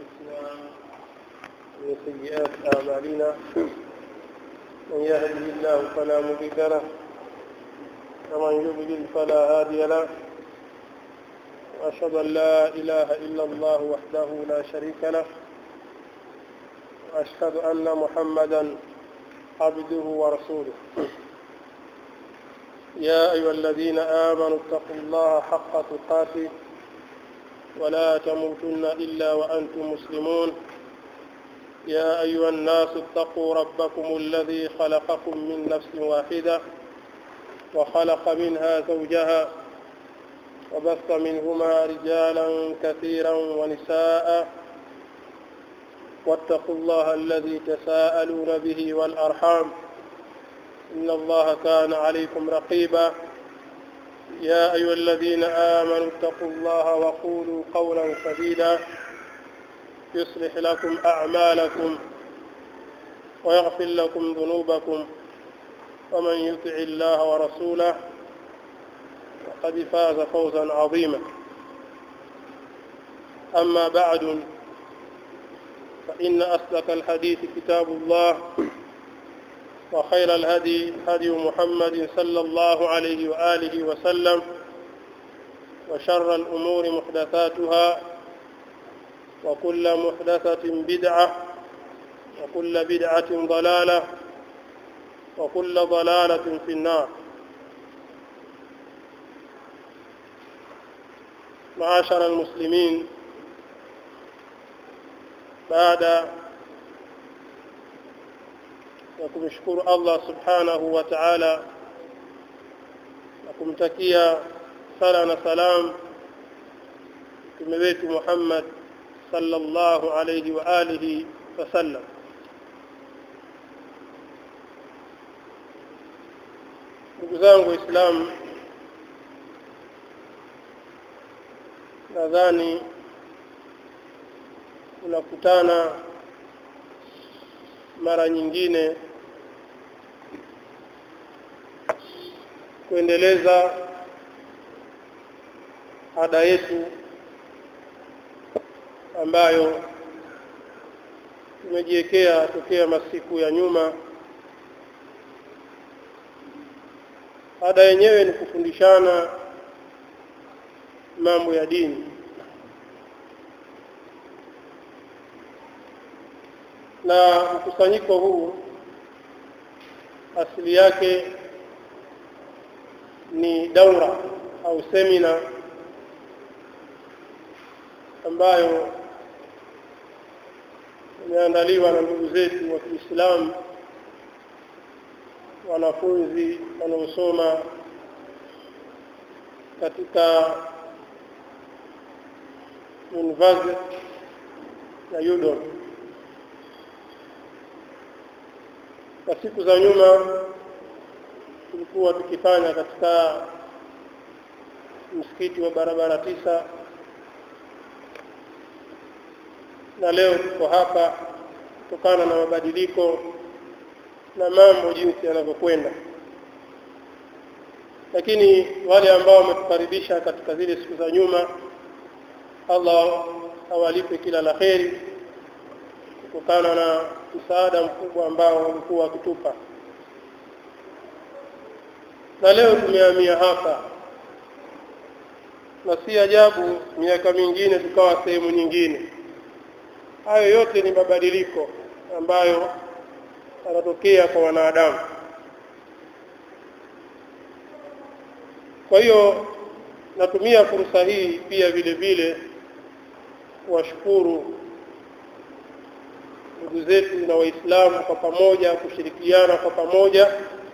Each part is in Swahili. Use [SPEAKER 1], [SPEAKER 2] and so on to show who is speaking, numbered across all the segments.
[SPEAKER 1] أنفسنا ومن سيئات أعمالنا من يهده الله فلا مضل له ومن يضلل فلا هادي له وأشهد أن لا إله إلا الله وحده لا شريك له وأشهد أن محمدا عبده ورسوله يا أيها الذين آمنوا اتقوا الله حق تقاته ولا تموتن إلا وأنتم مسلمون يا أيها الناس اتقوا ربكم الذي خلقكم من نفس واحدة وخلق منها زوجها وبث منهما رجالا كثيرا ونساء واتقوا الله الذي تساءلون به والأرحام إن الله كان عليكم رقيبا يا أيها الذين آمنوا اتقوا الله وقولوا قولا سديدا يصلح لكم أعمالكم ويغفر لكم ذنوبكم ومن يطع الله ورسوله فقد فاز فوزا عظيما أما بعد فإن أصدق الحديث كتاب الله وخير الهدي هدي محمد صلى الله عليه وآله وسلم وشر الأمور محدثاتها وكل محدثة بدعة وكل بدعة ضلالة وكل ضلالة في النار معاشر المسلمين بعد na kumshukuru Allah subhanahu wa ta'ala na kumtakia sala na salam mtume wetu Muhammad sallallahu alayhi wa alihi wasallam ndugu zangu waislamu nadhani tunakutana mara nyingine kuendeleza ada yetu ambayo tumejiwekea tokea masiku ya nyuma ada yenyewe ni kufundishana mambo ya dini na mkusanyiko huu asili yake ni daura au semina ambayo imeandaliwa na ndugu zetu wa Kiislamu wanafunzi wanaosoma katika university ya UDOM kwa siku za nyuma tulikuwa tukifanya katika msikiti wa barabara tisa na leo tuko hapa kutokana na mabadiliko na mambo jinsi yanavyokwenda lakini wale ambao wametukaribisha katika zile siku za nyuma Allah awalipe kila la kheri kutokana na msaada mkubwa ambao walikuwa wakitupa na leo tumehamia hapa na si ajabu miaka mingine tukawa sehemu nyingine hayo yote ni mabadiliko ambayo yanatokea kwa wanadamu kwa hiyo natumia fursa hii pia vile vile kuwashukuru ndugu zetu na waislamu kwa pamoja kushirikiana kwa pamoja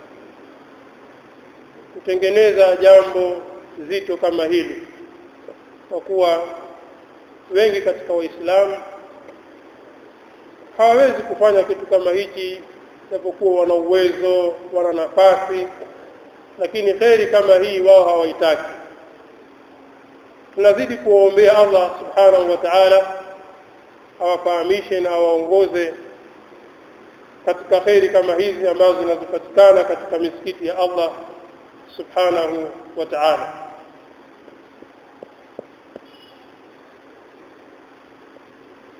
[SPEAKER 1] kutengeneza jambo zito kama hili kwa kuwa wengi katika waislamu hawawezi kufanya kitu kama hichi japokuwa wana uwezo wana nafasi lakini kheri kama hii wao hawaitaki tunazidi kuwaombea Allah subhanahu wa ta'ala awafahamishe na awaongoze katika kheri kama hizi ambazo zinazopatikana katika misikiti ya Allah subhanahu wa ta'ala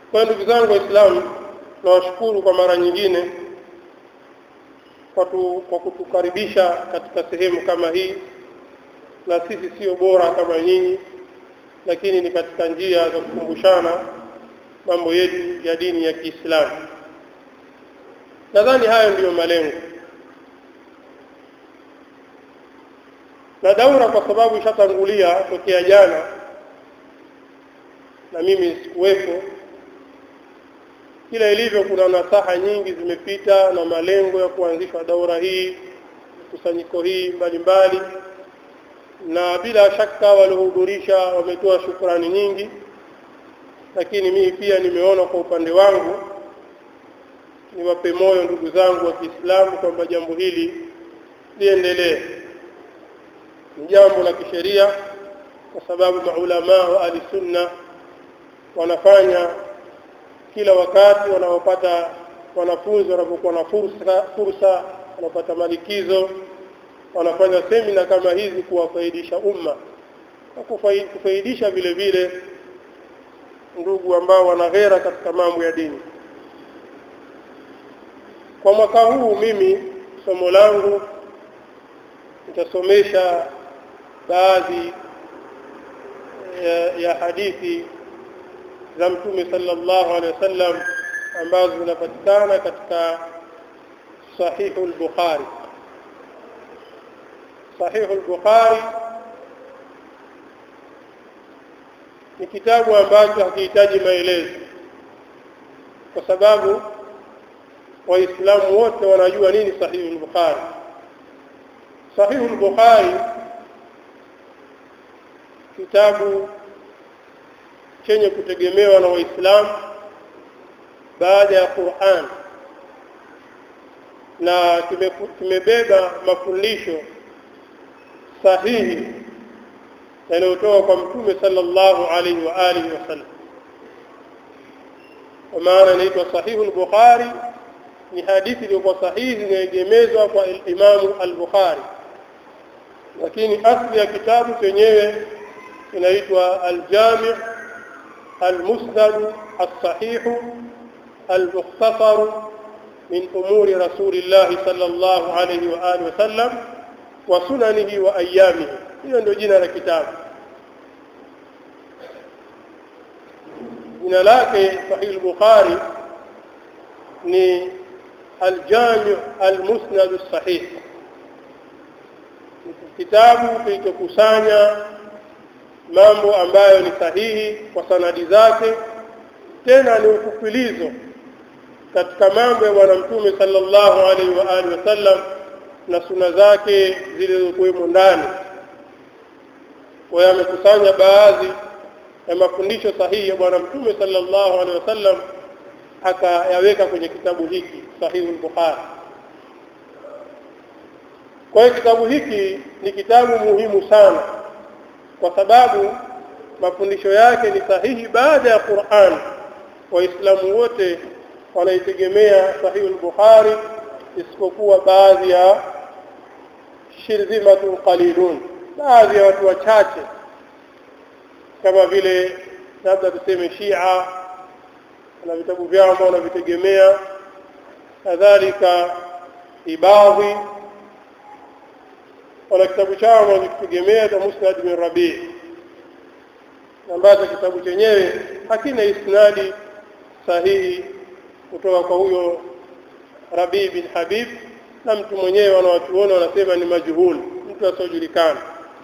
[SPEAKER 1] kwa ndugu zangu waislamu nawashukuru kwa mara nyingine kwa, tu, kwa kutukaribisha katika sehemu kama hii na sisi sio bora kama nyinyi lakini ni katika njia za kukumbushana mambo yetu ya dini ya Kiislamu nadhani hayo ndiyo malengo na daura kwa sababu ishatangulia tokea jana na mimi sikuwepo kila ilivyo kuna nasaha nyingi zimepita na malengo ya kuanzishwa daura hii kusanyiko hii mbalimbali mbali. na bila shaka waliohudhurisha wametoa shukrani nyingi lakini mimi pia nimeona kwa upande wangu niwape moyo ndugu zangu wa Kiislamu kwamba jambo hili liendelee ni jambo la kisheria kwa sababu maulama wa ahli sunna wanafanya kila wakati wanaopata wanafunzi wanapokuwa na fursa fursa wanapata malikizo wanafanya semina kama hizi kuwafaidisha umma na kufaidisha vile vile ndugu ambao wana ghera katika mambo ya dini kwa mwaka huu mimi somo langu nitasomesha baadhi ya, ya hadithi za mtume sallallahu alaihi wasallam ambazo zinapatikana katika sahihu al-Bukhari sahihu al-Bukhari ni kitabu ambacho hakihitaji maelezo kwa sababu waislamu wote wanajua nini sahihu al-Bukhari sahihu al-Bukhari kitabu chenye kutegemewa na waislamu baada ya Qur'an na kimebeba mafundisho sahihi yanayotoka kwa mtume sallallahu alaihi wa alihi wasallam kwa maana inaitwa sahihu al-Bukhari ni hadithi iliyokuwa sahihi inaegemezwa kwa Imamu al-Bukhari lakini asli ya kitabu chenyewe inaitwa al-Jami' al-Musnad as-Sahih al-Mukhtasar min umuri Rasulillah sallallahu alayhi wa alihi wa sallam wa sunanihi wa ayamihi hiyo ndio jina la kitabu jina lake Sahih al-Bukhari ni al-Jami' al-Musnad as-Sahih kitabu kilichokusanya mambo ambayo ni sahihi kwa sanadi zake tena ni ufupilizo katika mambo ya bwana mtume sallallahu alaihi wa alihi wasallam na suna zake zilizokuwemo ndani kwa yamekusanya baadhi ya mafundisho sahihi ya bwana mtume sallallahu alaihi wasallam akayaweka kwenye kitabu hiki sahihi al-Bukhari kwa hiyo kitabu hiki ni kitabu muhimu sana kwa sababu mafundisho yake ni sahihi baada ya Qur'an waislamu wote wanaitegemea sahihi al-Bukhari isipokuwa baadhi ya shirzimatun qalilun baadhi ya watu wachache kama vile labda tuseme Shia na vitabu vyao ambao wanavitegemea kadhalika ibadhi wana kitabu chao wanakitegemea cha Musnad bin Rabi ambacho kitabu chenyewe hakina isnadi sahihi kutoka kwa huyo Rabi bin Habib na mtu mwenyewe wanawachuona wanasema ni majhul mtu asiojulikana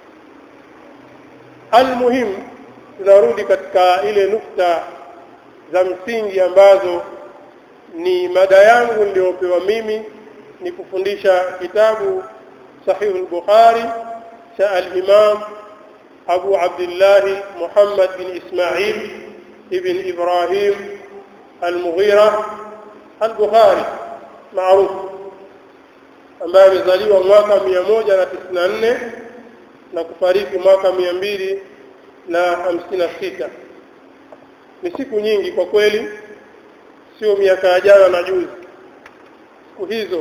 [SPEAKER 1] almuhim tunarudi katika ile nukta za msingi ambazo ni mada yangu niliyopewa mimi ni kufundisha kitabu صحيح البخاري شاء الإمام أبو عبد الله محمد بن إسماعيل ابن إبراهيم المغيرة البخاري معروف ambaye amezaliwa mwaka mia moja na tisini na nne na kufariki mwaka mia mbili na hamsini na sita ni siku nyingi kwa kweli sio miaka ya jana na juzi siku hizo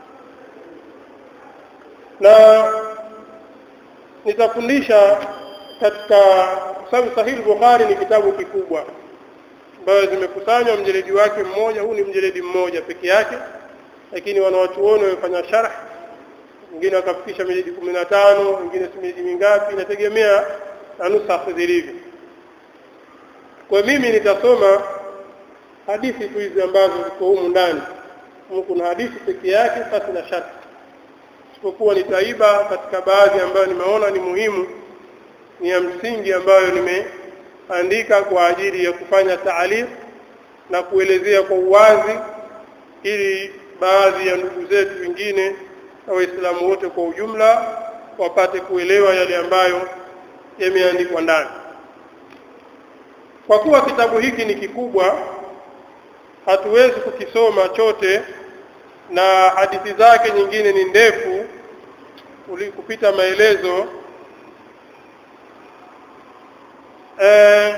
[SPEAKER 1] na nitafundisha katika sababu sahihi bukhari ni kitabu kikubwa ambayo zimekusanywa mjeledi wake mmoja huu ni mjeledi mmoja peke yake lakini wanawachuoni wamefanya sharh wengine wakafikisha miledi kumi na tano wengine si miledi mingapi inategemea na nusakh zilivyo kwa mimi nitasoma hadithi tu hizi ambazo ziko humu ndani humu kuna hadithi peke yake pasi na shaka isipokuwa nitaiba katika baadhi ambayo nimeona ni muhimu ni ya msingi ambayo nimeandika kwa ajili ya kufanya taaliq na kuelezea kwa uwazi ili baadhi ya ndugu zetu wengine na waislamu wote kwa ujumla wapate kuelewa yale ambayo yameandikwa ndani kwa kuwa kitabu hiki ni kikubwa hatuwezi kukisoma chote na hadithi zake nyingine ni ndefu kupita maelezo e,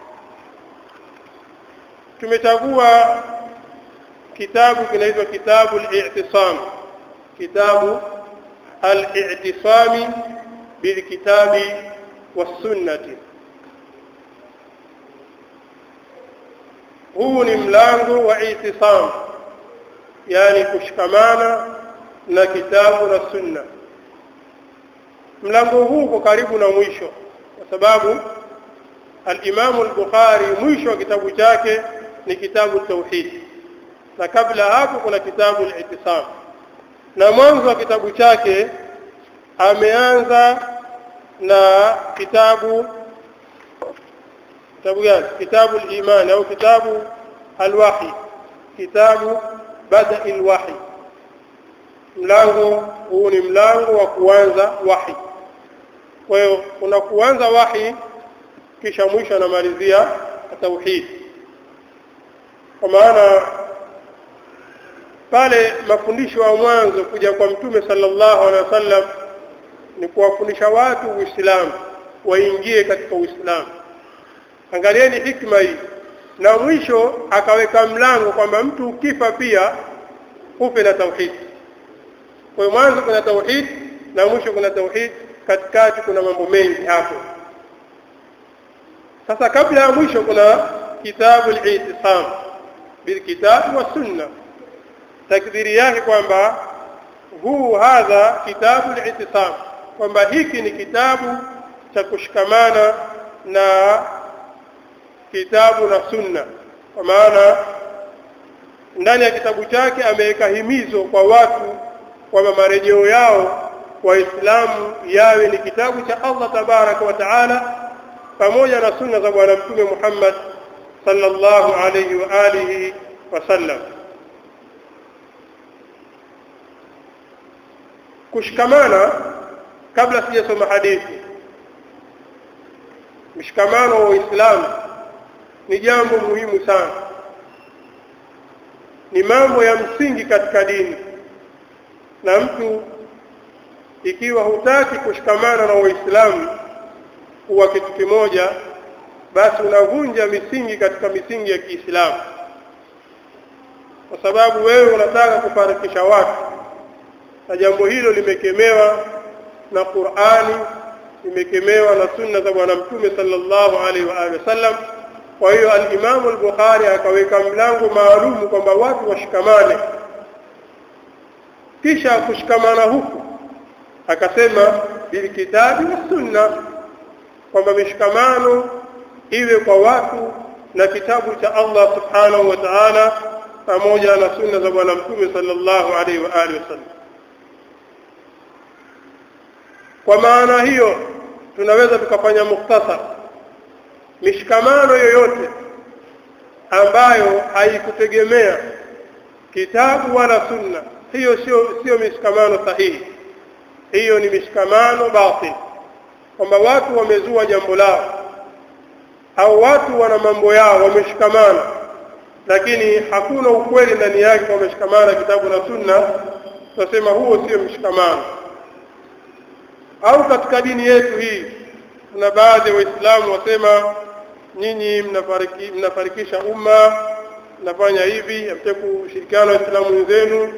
[SPEAKER 1] tumechagua kitabu kinaitwa kitabu al-i'tisam kitabu al-i'tisami bilkitabi was-sunnati huu ni mlango wa itisam yani kushikamana na kitabu na sunna mlango huu uko karibu na mwisho kwa sababu al-Imam al-Bukhari mwisho wa kitabu chake ni kitabu tauhid na kabla hapo kuna kitabu al-Ittisam na mwanzo wa kitabu chake ameanza na kitabu kitabu gani kitabu al-iman au kitabu al-wahi kitabu bada al-wahi mlango huu ni mlango wa kuanza wahi kwa hiyo kuna kuanza wahi kisha mwisho anamalizia tauhid kwa maana pale mafundisho ya mwanzo kuja kwa mtume sallallahu alaihi wasallam ni kuwafundisha watu uislamu waingie katika uislamu angalieni hikma hii na mwisho akaweka mlango kwamba mtu ukifa pia ufe na tauhid kwa hiyo mwanzo kuna tauhid na mwisho kuna tauhid katikati kuna mambo mengi hapo sasa kabla ya mwisho kuna kitabu al-i'tisam bil kitab wa sunna takdiri yake kwamba huu hadha kitabu al-i'tisam kwamba hiki ni kitabu cha kushikamana na kitabu na sunna kwa maana ndani ya kitabu chake ameweka himizo kwa watu kwamba marejeo yao waislamu yawe ni kitabu cha Allah tabaraka wa taala pamoja na sunna za bwana mtume Muhammad sallallahu alayhi wa alihi wasallam kushikamana kabla sijasoma hadithi mshikamano wa Uislamu ni jambo muhimu sana ni mambo ya msingi katika dini na mtu ikiwa hutaki kushikamana na Waislamu kuwa kitu kimoja basi unavunja misingi katika misingi ya Kiislamu kwa sababu wewe unataka kufarikisha watu na jambo hilo limekemewa na Qur'ani limekemewa na sunna za bwana mtume sallallahu alaihi wa alihi wasallam kwa hiyo al-Imam al-Bukhari akaweka mlango maalum kwamba watu washikamane kisha kushikamana huku akasema bilkitabi wa sunna kwamba mishikamano iwe kwa watu na kitabu cha Allah subhanahu wa ta'ala pamoja na sunna za bwana mtume sallallahu alaihi wa alihi wasallam kwa maana hiyo tunaweza tukafanya mukhtasar mishikamano yoyote ambayo haikutegemea kitabu wala sunna hiyo sio sio mishikamano sahihi hiyo ni mishikamano batil kwamba watu wamezua jambo lao au watu wana mambo yao wameshikamana lakini hakuna ukweli ndani yake wameshikamana kitabu na sunna tunasema huo sio mshikamano au katika dini yetu hii kuna baadhi ya waislamu wasema nyinyi mnafariki, mnafarikisha umma mnafanya hivi hamtaki kushirikiana waislamu wenzenu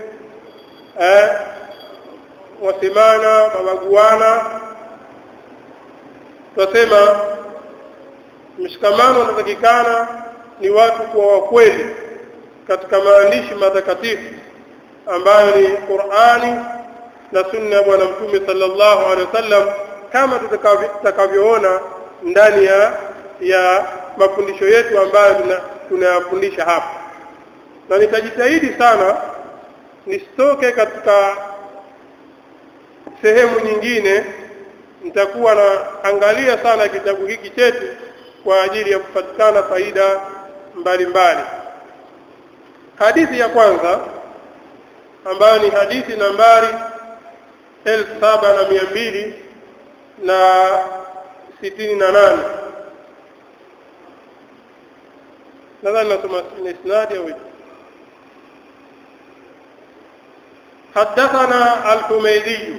[SPEAKER 1] eh, wasemana mabaguana tunasema mshikamano unatakikana ni watu kuwa wakweli katika maandishi matakatifu ambayo ni Qur'ani na sunna ya bwana mtume sallallahu alaihi wasallam kama tutakavyoona ndani ya ya mafundisho yetu ambayo tunayafundisha hapa na nitajitahidi sana nisitoke katika sehemu nyingine nitakuwa naangalia sana kitabu hiki chetu kwa ajili ya kupatikana faida mbalimbali hadithi ya kwanza ambayo ni hadithi nambari elfu saba na mia mbili na sitini na nane nadhani nasoma isnadi au حدثنا الحميدي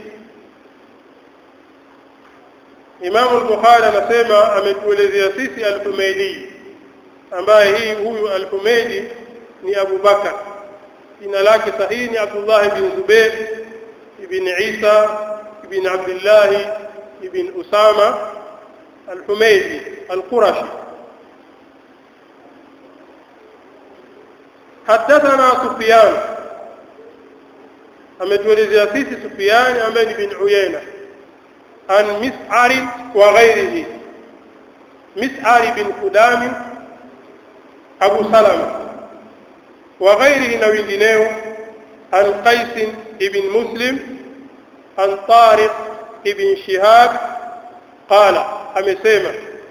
[SPEAKER 1] Imam al-Bukhari anasema ametuelezea sisi al-Humaydi ambaye hii huyu al-Humaydi ni Abu Bakar jina lake sahihi ni Abdullah ibn Zubair ibn Isa ibn Abdullah ibn Usama al-Humaydi al-Qurashi حدثنا سفيان ametuelezea sisi Sufyan ambaye ni bin Uyayna an Mis'ar wa ghairihi Mis'ar bin Qudam Abu Salama wa ghairihi na wengineo an Qais ibn Muslim an Tariq ibn Shihab qala amesema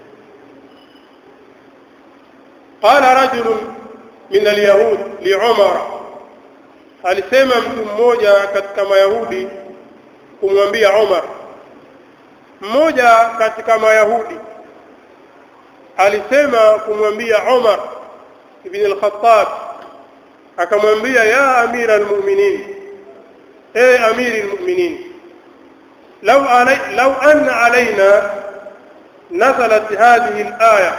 [SPEAKER 1] قال رجل من اليهود لعمر alisema mtu mmoja katika mayahudi kumwambia Umar mmoja katika mayahudi alisema kumwambia Umar ibn al-Khattab akamwambia ya amira al-mu'minin e amiri al-mu'minin law alay law anna alaina nazalat hadhihi al-aya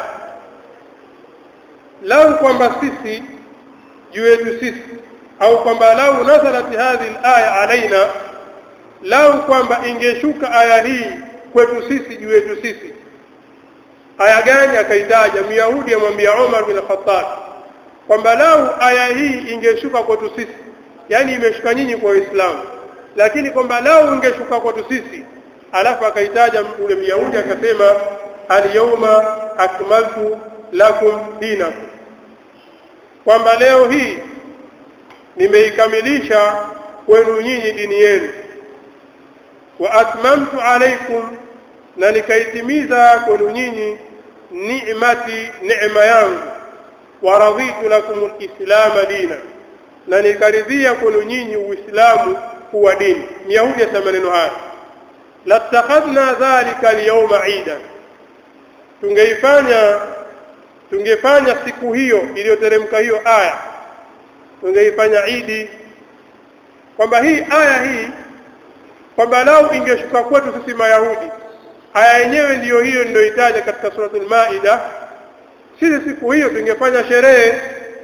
[SPEAKER 1] law kwamba sisi juu yetu sisi au kwamba lau nazalat hadhihi alaya alaina lau kwamba ingeshuka aya hii kwetu sisi juu yetu sisi aya gani akaitaja myahudi amwambia Umar bin Khattab kwamba lau aya hii ingeshuka kwetu sisi yani imeshuka nyinyi kwa Uislamu lakini kwamba lau ingeshuka kwetu sisi alafu akaitaja ule myahudi akasema alyawma akmaltu lakum dinakum kwamba leo hii nimeikamilisha kwenu nyinyi dini yenu wa atmamtu alaikum na nikaitimiza kwenu nyinyi ni'mati neema yangu wa raditu lakum alislama dina na nikaridhia kwenu nyinyi uislamu kuwa dini myahudi asema maneno haya latakhadhna dhalika alyawma ida tungeifanya tungefanya siku hiyo iliyoteremka hiyo aya tungeifanya idi kwamba hii aya hii kwamba lau ingeshuka kwetu sisi mayahudi aya yenyewe ndiyo hiyo niliyoitaja katika suratul maida sisi siku hiyo tungefanya sherehe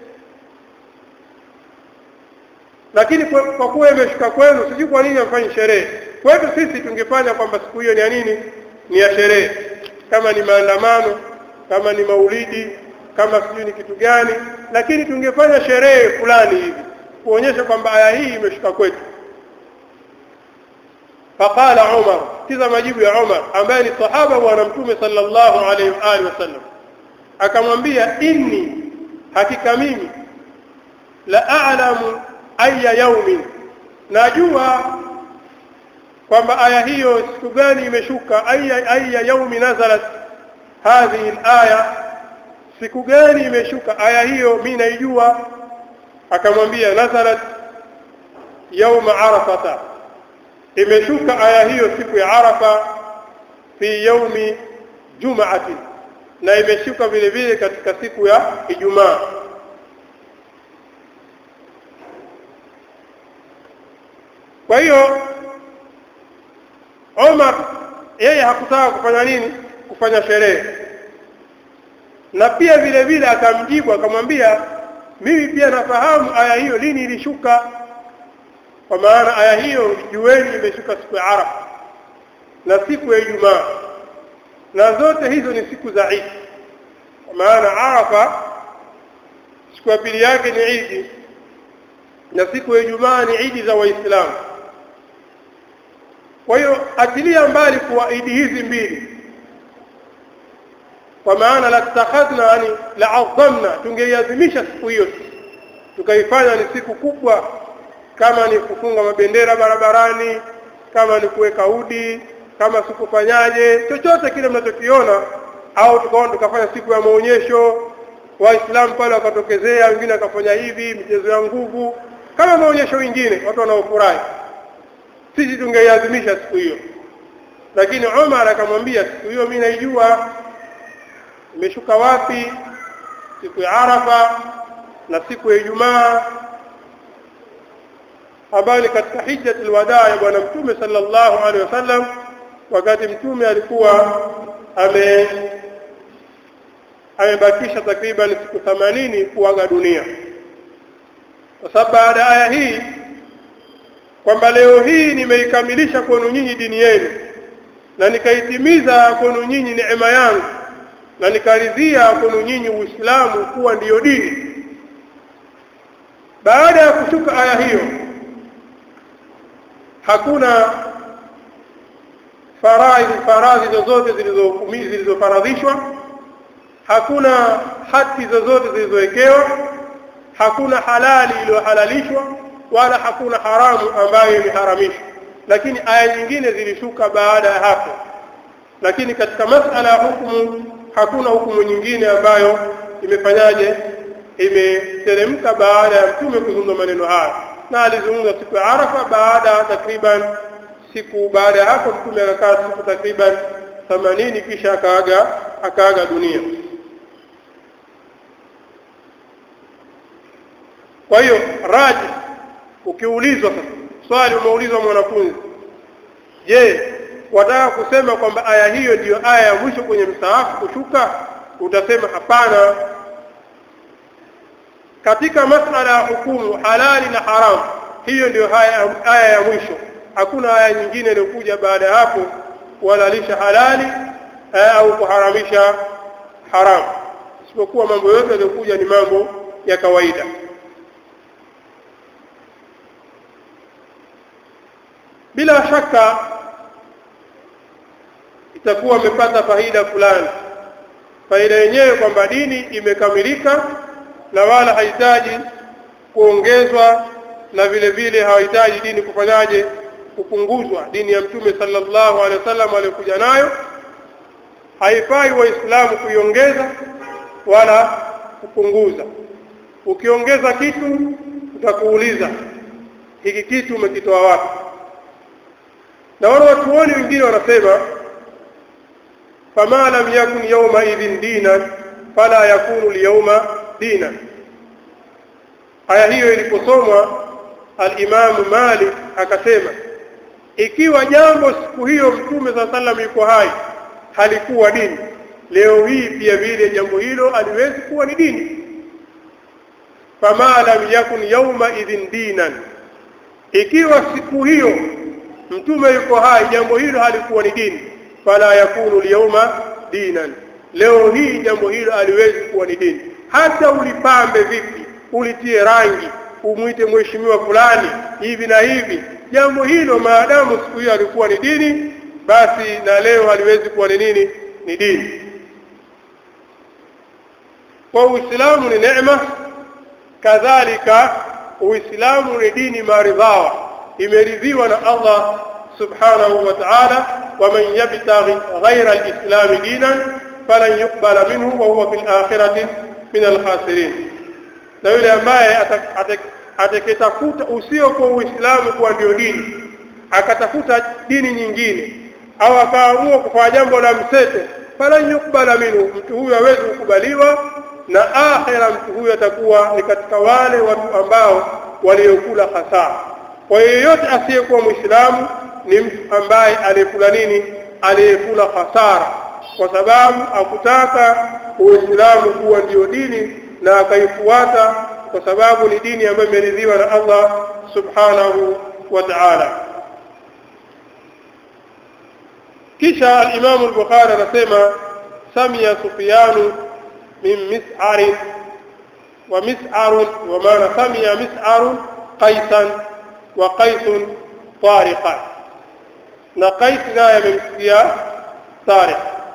[SPEAKER 1] lakini kwa kuwa imeshuka kwenu sijui kwa nini amfanyi sherehe kwetu sisi tungefanya kwamba siku hiyo ni ya nini ni ya sherehe kama ni maandamano kama ni maulidi kama sijui ni kitu gani lakini tungefanya sherehe fulani hivi kuonyesha kwamba aya hii imeshuka kwetu faqala Umar kiza majibu ya Umar ambaye ni sahaba bwana mtume sallallahu alaihi wa alihi wasallam akamwambia inni hakika mimi la a'lamu aya yaumin najua kwamba aya hiyo siku gani imeshuka aya aya yaumi nazalat hadhihi alaya siku gani imeshuka aya hiyo mimi naijua akamwambia nazalat yauma arafata imeshuka aya hiyo siku ya arafa fi yaumi jumaati na imeshuka vile vile katika siku ya ijumaa kwa hiyo Omar yeye hakutaka kufanya nini kufanya sherehe na pia vile vile akamjibu akamwambia mimi pia nafahamu aya hiyo lini ilishuka kwa maana aya hiyo jueni imeshuka siku ya Arafa na siku ya Ijumaa na zote hizo ni siku za Eid kwa maana Arafa siku ya pili yake ni Eid na siku ya Ijumaa ni Eid za Waislamu kwa hiyo atilia mbali kuwa Eid hizi mbili kwa maana la takhadna yani la adhamna tungeiadhimisha siku hiyo tukaifanya ni siku kubwa kama ni kufunga mabendera barabarani kama ni kuweka udi kama sikufanyaje chochote kile mnachokiona au tukaona tukafanya siku ya maonyesho waislamu pale wakatokezea wengine wakafanya hivi michezo ya nguvu kama maonyesho mengine watu wanaofurahi sisi tungeiadhimisha siku hiyo lakini Umar akamwambia siku hiyo mimi naijua imeshuka wapi siku ya Arafa na siku ya Ijumaa ambayo ni katika hijjatul wadaa ya bwana mtume sallallahu alaihi wasallam wakati mtume alikuwa ame amebakisha takriban siku 80 kuaga dunia kwa sababu baada ya aya hii kwamba leo hii nimeikamilisha kwenu nyinyi dini yenu na nikaitimiza kwenu nyinyi neema yangu na nikaridhia kwenu nyinyi Uislamu kuwa ndiyo dini baada ya kushuka aya hiyo hakuna faraidhi faradhi zozote zilizofaradhishwa hakuna haki zozote zilizowekewa hakuna halali iliyohalalishwa wala hakuna haramu ambayo imeharamishwa lakini aya nyingine zilishuka baada ya hapo lakini katika masala ya hukumu hakuna hukumu nyingine ambayo imefanyaje imeteremka baada ya mtume kuzungumza maneno haya na alizungumza siku ya Arafa baada takriban siku baada ya hapo mtume akakaa siku takriban 80 kisha akaaga akaaga dunia kwa hiyo raji ukiulizwa sasa swali umeulizwa mwanafunzi je wataka kusema kwamba aya hiyo ndiyo aya ya mwisho kwenye mstaafu kushuka utasema hapana katika masala ya hukumu halali na haramu hiyo ndio aya, aya ya mwisho hakuna aya nyingine iliyokuja baada ya hapo kuhalalisha halali au kuharamisha haramu isipokuwa mambo yote yaliyokuja ni mambo ya kawaida bila shaka itakuwa amepata faida fulani faida yenyewe kwamba dini imekamilika na wala hahitaji kuongezwa na vile vile hawahitaji dini kufanyaje kupunguzwa dini ya mtume sallallahu alaihi wasallam aliyokuja nayo haifai waislamu kuiongeza wala kupunguza ukiongeza kitu utakuuliza hiki kitu umekitoa wapi na wale watuoni wengine wanasema fama lam yakun yawma idhin dinan fala yakunu liyawma dinan aya hiyo iliposomwa al-Imam Malik akasema ikiwa jambo siku hiyo mtume saa sallam yuko hai halikuwa dini leo hii pia vile jambo hilo aliwezi kuwa ni dini fama lam yakun yawma idhin dinan ikiwa siku hiyo mtume yuko hai jambo hilo halikuwa ni dini fala yakunu liyawma dinan leo hii jambo hilo aliwezi kuwa ni dini hata ulipambe vipi ulitie rangi umwite mheshimiwa fulani hivi na hivi jambo hilo maadamu siku hiyo alikuwa ni dini basi na leo haliwezi kuwa ni nini ni dini kwa uislamu ni neema kadhalika uislamu ni dini maridhawa imeridhiwa na Allah subhanahu wa ta'ala waman yabtaghi ghayra al-islam dinan falan yuqbala minhu wa huwa fil akhirati min al-khasirin na yule ambaye atakayetafuta usio kwa uislamu kuwa ndio dini akatafuta dini nyingine au akaamua kufanya jambo la mseto falan yukbala minhu mtu huyo hawezi kukubaliwa na akhira mtu huyo atakuwa ni katika wale watu ambao waliokula hasara kwa yeyote asiyekuwa muislamu ni mtu ambaye aliyekula nini aliyekula hasara kwa sababu akutaka uislamu kuwa ndio dini na akaifuata kwa sababu ni dini ambayo imeridhiwa na Allah subhanahu wa ta'ala kisha al-Imam al-Bukhari anasema samia Sufyanu min mis'ar wa mis'ar wa maana samia mis'ar qaisan wa qaisun tariqan na qais naye amemsikia tariq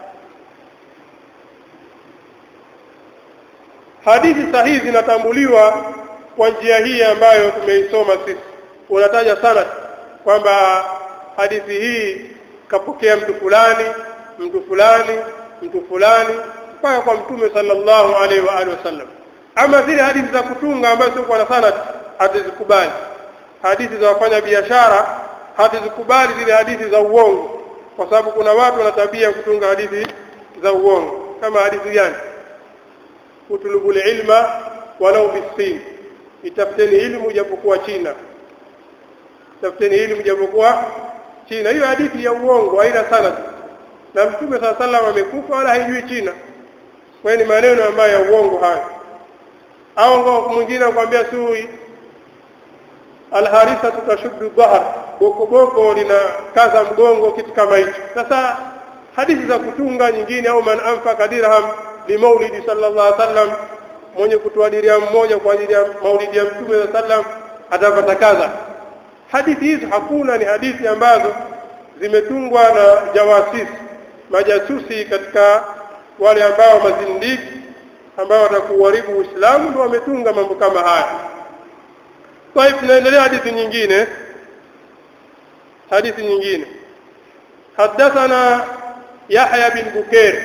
[SPEAKER 1] hadithi sahihi zinatambuliwa kwa njia hii ambayo tumeisoma sisi unataja sana kwamba hadithi hii kapokea mtu fulani mtu fulani mtu fulani mpaka kwa mtume sallallahu alaihi wa alihi wasallam ama zile hadithi za kutunga ambazo sio kwa sana hatuzikubali hadithi za wafanya biashara hatuzikubali zile hadithi za uongo kwa sababu kuna watu wana tabia kutunga hadithi za uongo kama hadithi gani utulubul ilma walau bisin itafuteni ilmu japokuwa China tafuteni ilmu japokuwa China hiyo hadithi ya uongo haina sana na mtume saa sallam amekufa wala haijui China kwa ni maneno ambayo ya uongo haya au mwingine akwambia sui alharisa tutashuddu dhahar boko boko lina kaza mgongo kitu kama hicho sasa hadithi za kutunga nyingine au man anfaka dirham li maulidi sallallahu alaihi wasallam mwenye kutoa dirham mmoja kwa ajili ya maulidi ya mtume sallallahu alaihi wasallam atapata kadha hadithi hizo hakuna ni hadithi ambazo zimetungwa na jawasisi majasusi katika wale ambao mazindiki ambao watakuharibu Uislamu ndio wametunga mambo kama haya kwa hivyo tunaendelea hadithi nyingine hadithi nyingine حدثنا يحيى بن بكير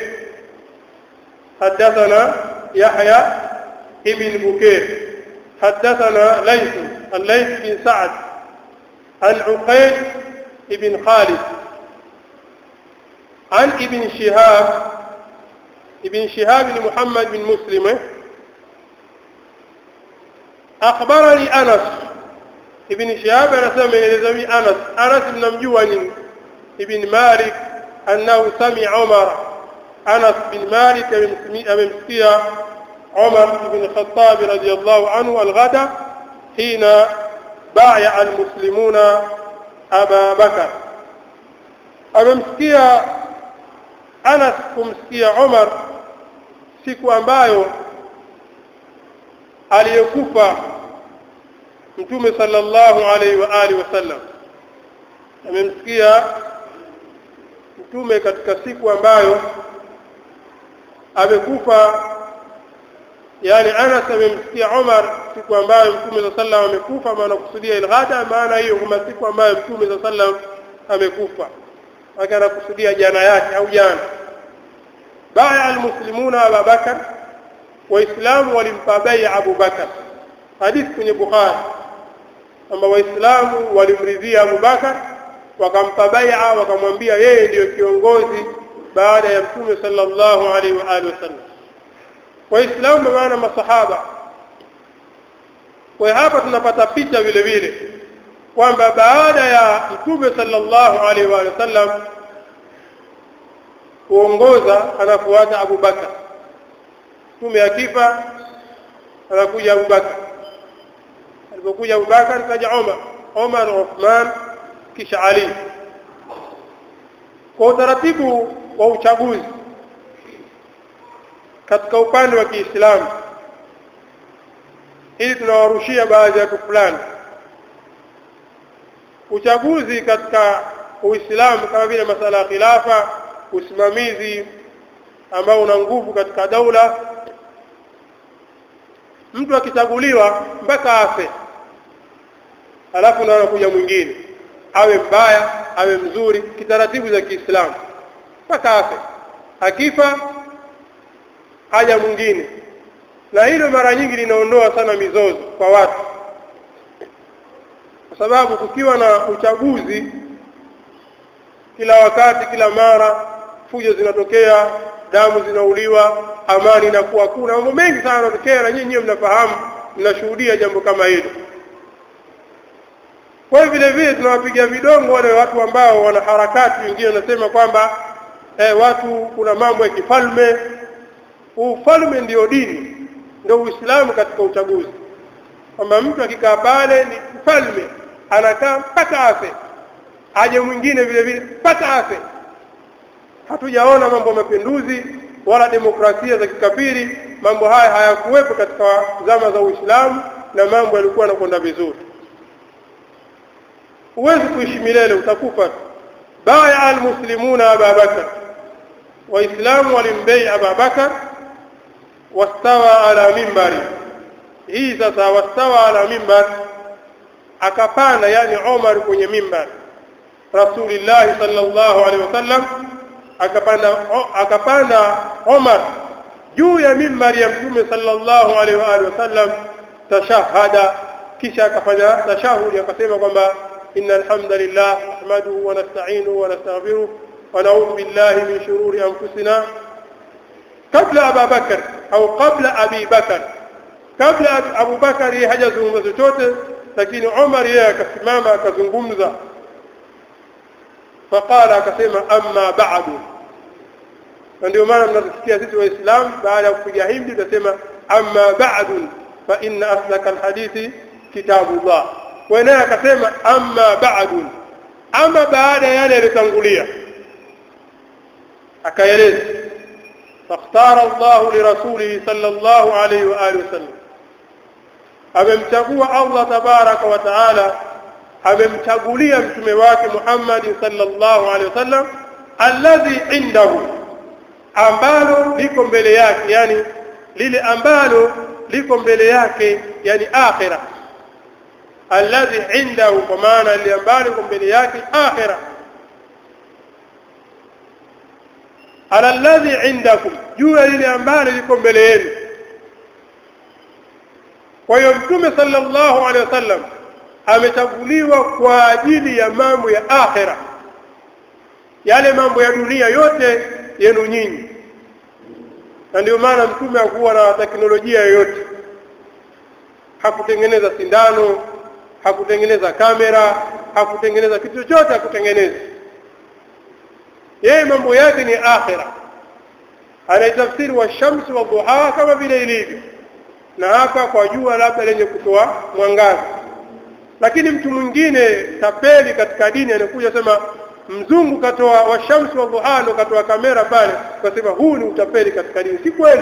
[SPEAKER 1] حدثنا يحيى ابن بكير حدثنا ليث الليث بن سعد عن عقيل بن خالد عن ابن شهاب ابن شهاب بن محمد بن مسلم أخبرني أنس ابن شهاب أنا سمع أنس أنس بن مجوان ابن مالك أنه سمع عمر أنس بن مالك من مسكية عمر بن الخطاب رضي الله عنه الغدا حين بايع المسلمون أبا بكر amemsikia Anas kumsikia Umar siku ambayo aliyekufa Mtume sallallahu alaihi wa alihi wasallam amemsikia Mtume katika siku ambayo amekufa yani Anas amemsikia Umar siku ambayo Mtume sallallahu alaihi wasallam amekufa maana kusudia ilghada maana hiyo kama siku ambayo Mtume sallallahu alaihi wasallam amekufa wake anakusudia jana yake au jana baya almuslimuna Abu Bakar waislamu walimpa bai'a Abu Bakar hadithi kwenye Bukhari kwamba waislamu walimridhia Abu Bakar wakampa bai'a wakamwambia yeye ndiyo kiongozi baada ya mtume sallallahu alaihi wa alihi wasallam waislamu maana masahaba kwa hapa tunapata picha vile vile kwamba baada ya mtume sallallahu alaihi wa sallam kuongoza anafuata Abu Bakar mtume akifa anakuja Abu Bakar alipokuja Abu Bakar kaja Umar Umar Uthman kisha Ali kwa utaratibu wa uchaguzi katika upande wa Kiislamu ili tunawarushia baadhi ya watu fulani uchaguzi katika Uislamu kama vile masala ya khilafa usimamizi ambao una nguvu katika daula mtu akichaguliwa mpaka afe alafu ndio anakuja mwingine awe mbaya awe mzuri kitaratibu za Kiislamu mpaka afe akifa haja mwingine na hilo mara nyingi linaondoa sana mizozo kwa watu kwa sababu kukiwa na uchaguzi kila wakati kila mara fujo zinatokea damu zinauliwa amani inakuwa kuna mambo mengi sana yanatokea na nyinyi mnafahamu mnashuhudia jambo kama hilo kwa hiyo vile vile tunawapiga vidongo wale watu ambao wana harakati wengine wanasema kwamba eh, watu kuna mambo ya kifalme ufalme ndio dini ndio uislamu katika uchaguzi kwamba mtu akikaa pale ni mfalme anakaa mpaka afe aje mwingine vile vile mpaka afe hatujaona mambo ya mapinduzi wala demokrasia za kikafiri mambo haya hayakuwepo katika zama za Uislamu na mambo yalikuwa yanakwenda vizuri huwezi kuishi milele utakufa baya almuslimuna Abu Bakar waislamu walimbei Abu Bakar wastawa ala mimbari hii sasa wastawa ala mimbar akapanda yani Umar kwenye mimbar Rasulullah sallallahu alaihi wasallam akapanda akapanda Umar juu ya mimbari ya Mtume sallallahu alaihi wa alihi wasallam tashahada kisha akafanya tashahudi akasema kwamba inna alhamdulillah nahmaduhu wa nasta'inuhu wa nastaghfiruh wa na'udhu billahi min shururi anfusina kabla Abu Bakar au kabla Abi Bakar kabla Abu Bakar yeye hajazungumza chochote lakini Umar yeye akasimama akazungumza faqala akasema amma ba'du na ndio maana mnasikia sisi waislamu baada ya kupiga himdi tutasema amma ba'du fa inna aslaka alhadithi kitabullah wa naye akasema amma ba'du ama baada yale yaliyotangulia akaeleza فاختار الله لرسوله صلى الله عليه وآله وسلم amemchagua Allah tabaraka wa taala amemchagulia mtume wake Muhammad sallallahu alaihi wasallam alladhi indahu ambalo liko mbele yake yani lile ambalo liko mbele yake yani akhira alladhi indahu kwa maana lile ambalo liko mbele yake akhira ala alladhi indakum juu ya lile ambalo liko mbele yenu kwa hiyo mtume sallallahu alaihi wasallam amechaguliwa kwa ajili ya mambo ya akhira yale mambo ya dunia yote yenu nyinyi na ndio maana mtume hakuwa na teknolojia yoyote hakutengeneza sindano hakutengeneza kamera hakutengeneza kitu chochote hakutengeneza yeye mambo yake ni akhira anaitafsiri wa shamsi wa duha kama vile ilivyo na hapa kwa jua labda lenye kutoa mwangaza lakini mtu mwingine tapeli katika dini anakuja sema mzungu katoa washamsi wa duha ndo katoa kamera pale kasema huu ni utapeli katika dini si kweli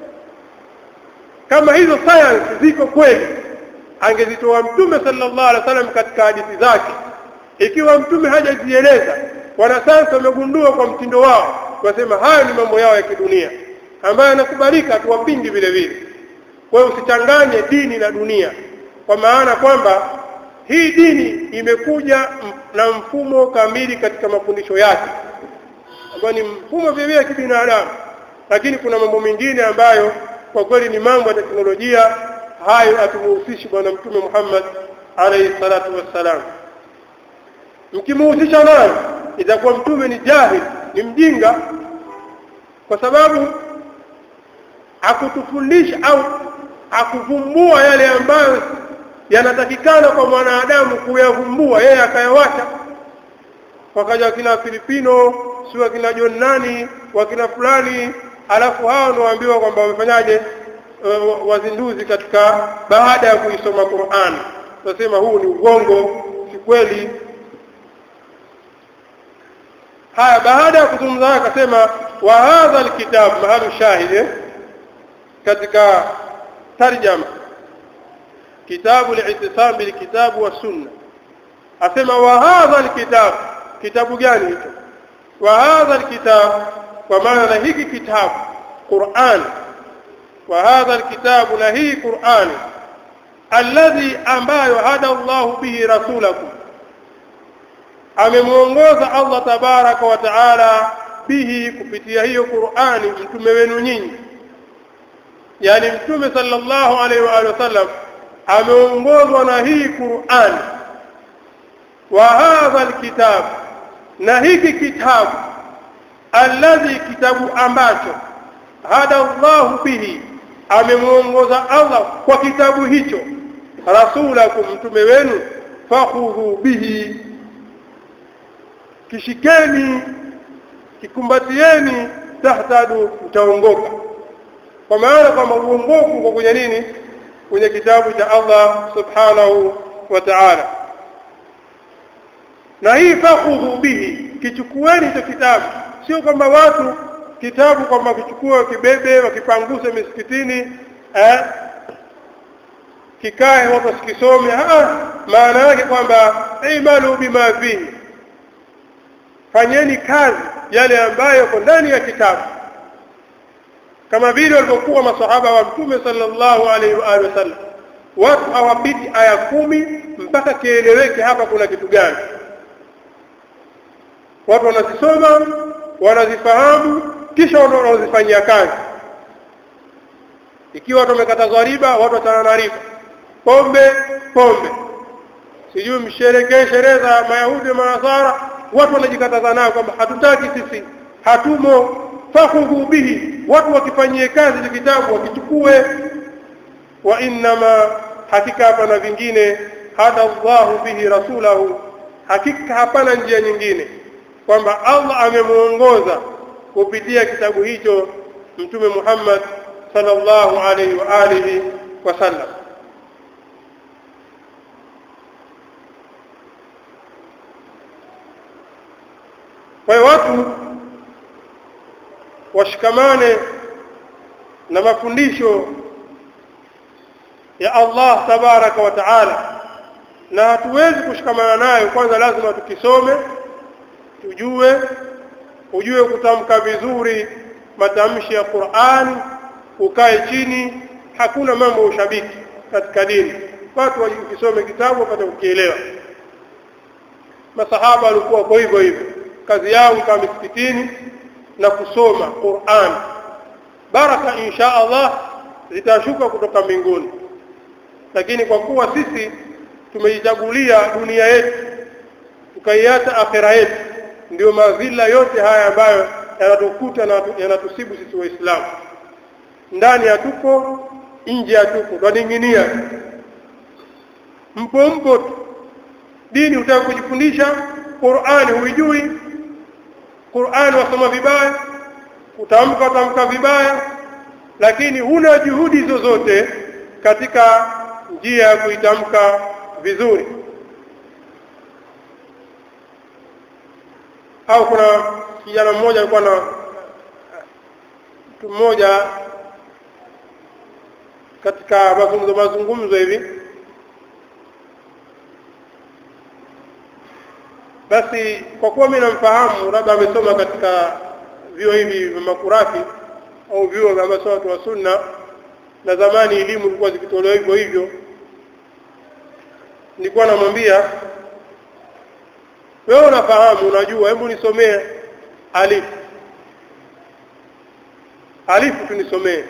[SPEAKER 1] kama hizo science ziko kweli angezitoa mtume sallallahu alaihi wasallam katika hadithi zake ikiwa mtume hajazieleza wanasayansi wamegundua kwa mtindo wao wasema hayo ni mambo yao ya kidunia ambayo yanakubalika tuwapingi vile vile kwa hiyo usichanganye dini na dunia kwa maana kwamba hii dini imekuja na mfumo kamili katika mafundisho yake ambayo ni mfumo vile vile kibinadamu lakini kuna mambo mengine ambayo kwa kweli ni mambo ya teknolojia hayo atumuhusishi bwana mtume Muhammad alayhi salatu wassalam mkimuhusisha nayo itakuwa mtume ni jahil ni mjinga kwa sababu hakutufundisha au hakuvumbua yale ambayo yanatakikana kwa mwanadamu kuyavumbua yeye akayawacha wakaja wakina Filipino si wakina John nani wakina fulani alafu hao ndio waambiwa kwamba wamefanyaje uh, wazinduzi katika baada ya kuisoma Qur'an tunasema huu ni ugongo si kweli haya baada ya kuzungumza akasema wa hadha alkitab mahalu shahid katika tarjama kitabu al-i'tisam bil kitab wa sunna asema wa hadha alkitab kitabu gani hicho wa hadha alkitab kwa maana na hiki kitabu Qur'an wa hadha alkitab na hii Qur'an alladhi ambayo hada Allah bihi rasulakum amemuongoza Allah tabaraka wa taala bihi kupitia hiyo Qur'ani mtume wenu nyinyi yani mtume sallallahu alaihi wa alihi wasallam ameongozwa na hii Qur'an wa hadha alkitab na hiki kitabu alladhi kitabu ambacho hada Allah bihi amemuongoza Allah kwa kitabu hicho rasulakum mtume wenu fakhudhu bihi kishikeni kikumbatieni tahtadu mtaongoka kwa maana kwamba uongofu kwa kwenye nini kwenye kitabu cha Allah subhanahu wa ta'ala na hii fakhudhu bihi kichukueni hicho kitabu sio kwamba watu kitabu kwamba wakichukua wakibebe wakipanguse misikitini eh, kikae watu wasikisome maana yake kwamba imalu bima fihi fanyeni kazi yale ambayo yako ndani ya kitabu kama vile walivyokuwa masahaba wa mtume sallallahu alaihi wa alihi wasallam watu hawapiti aya kumi mpaka kieleweke hapa kuna kitu gani watu wanazisoma wanazifahamu kisha wanazifanyia kazi ikiwa watu wamekatazwa riba watu watana na riba pombe pombe sijui msherekee sherehe za mayahudi na manasara watu wanajikataza nayo kwamba hatutaki sisi hatumo fakhudhu bihi watu wakifanyie kazi ile kitabu wakichukue wa innama hakika hapana vingine hada Allahu bihi rasulahu hakika hapana njia nyingine kwamba Allah amemuongoza kupitia kitabu hicho mtume Muhammad sallallahu alaihi wa alihi wasallam kwa hiyo watu washikamane na mafundisho ya Allah tabaraka wa taala na hatuwezi kushikamana nayo kwanza lazima tukisome tujue ujue kutamka vizuri matamshi ya Qur'an ukae chini hakuna mambo ya ushabiki katika dini watu wakisome kitabu wapate kukielewa masahaba walikuwa kwa hivyo hivyo kazi yao ikawa misikitini na kusoma Qur'an baraka insha Allah zitashuka kutoka mbinguni lakini kwa kuwa sisi tumejichagulia dunia yetu tukaiacha akhera yetu ndio madhila yote haya ambayo yanatukuta na yanatusibu sisi waislamu ndani hatupo nje hatupo twaning'inia mpo mpo tu dini utaka kujifundisha Qur'ani huijui Qur'ani wasoma vibaya utamka utamka vibaya lakini huna juhudi zozote katika njia ya kuitamka vizuri au kuna kijana mmoja alikuwa na mtu mmoja katika mazungumzo mazungumzo hivi basi kwa kuwa mimi namfahamu labda amesoma katika vyuo hivi vya makurafi au vyuo vya watu wa sunna na zamani elimu ilikuwa zikitolewa hivyo hivyo nilikuwa namwambia wewe unafahamu unajua hebu nisomee alif alifu tunisomee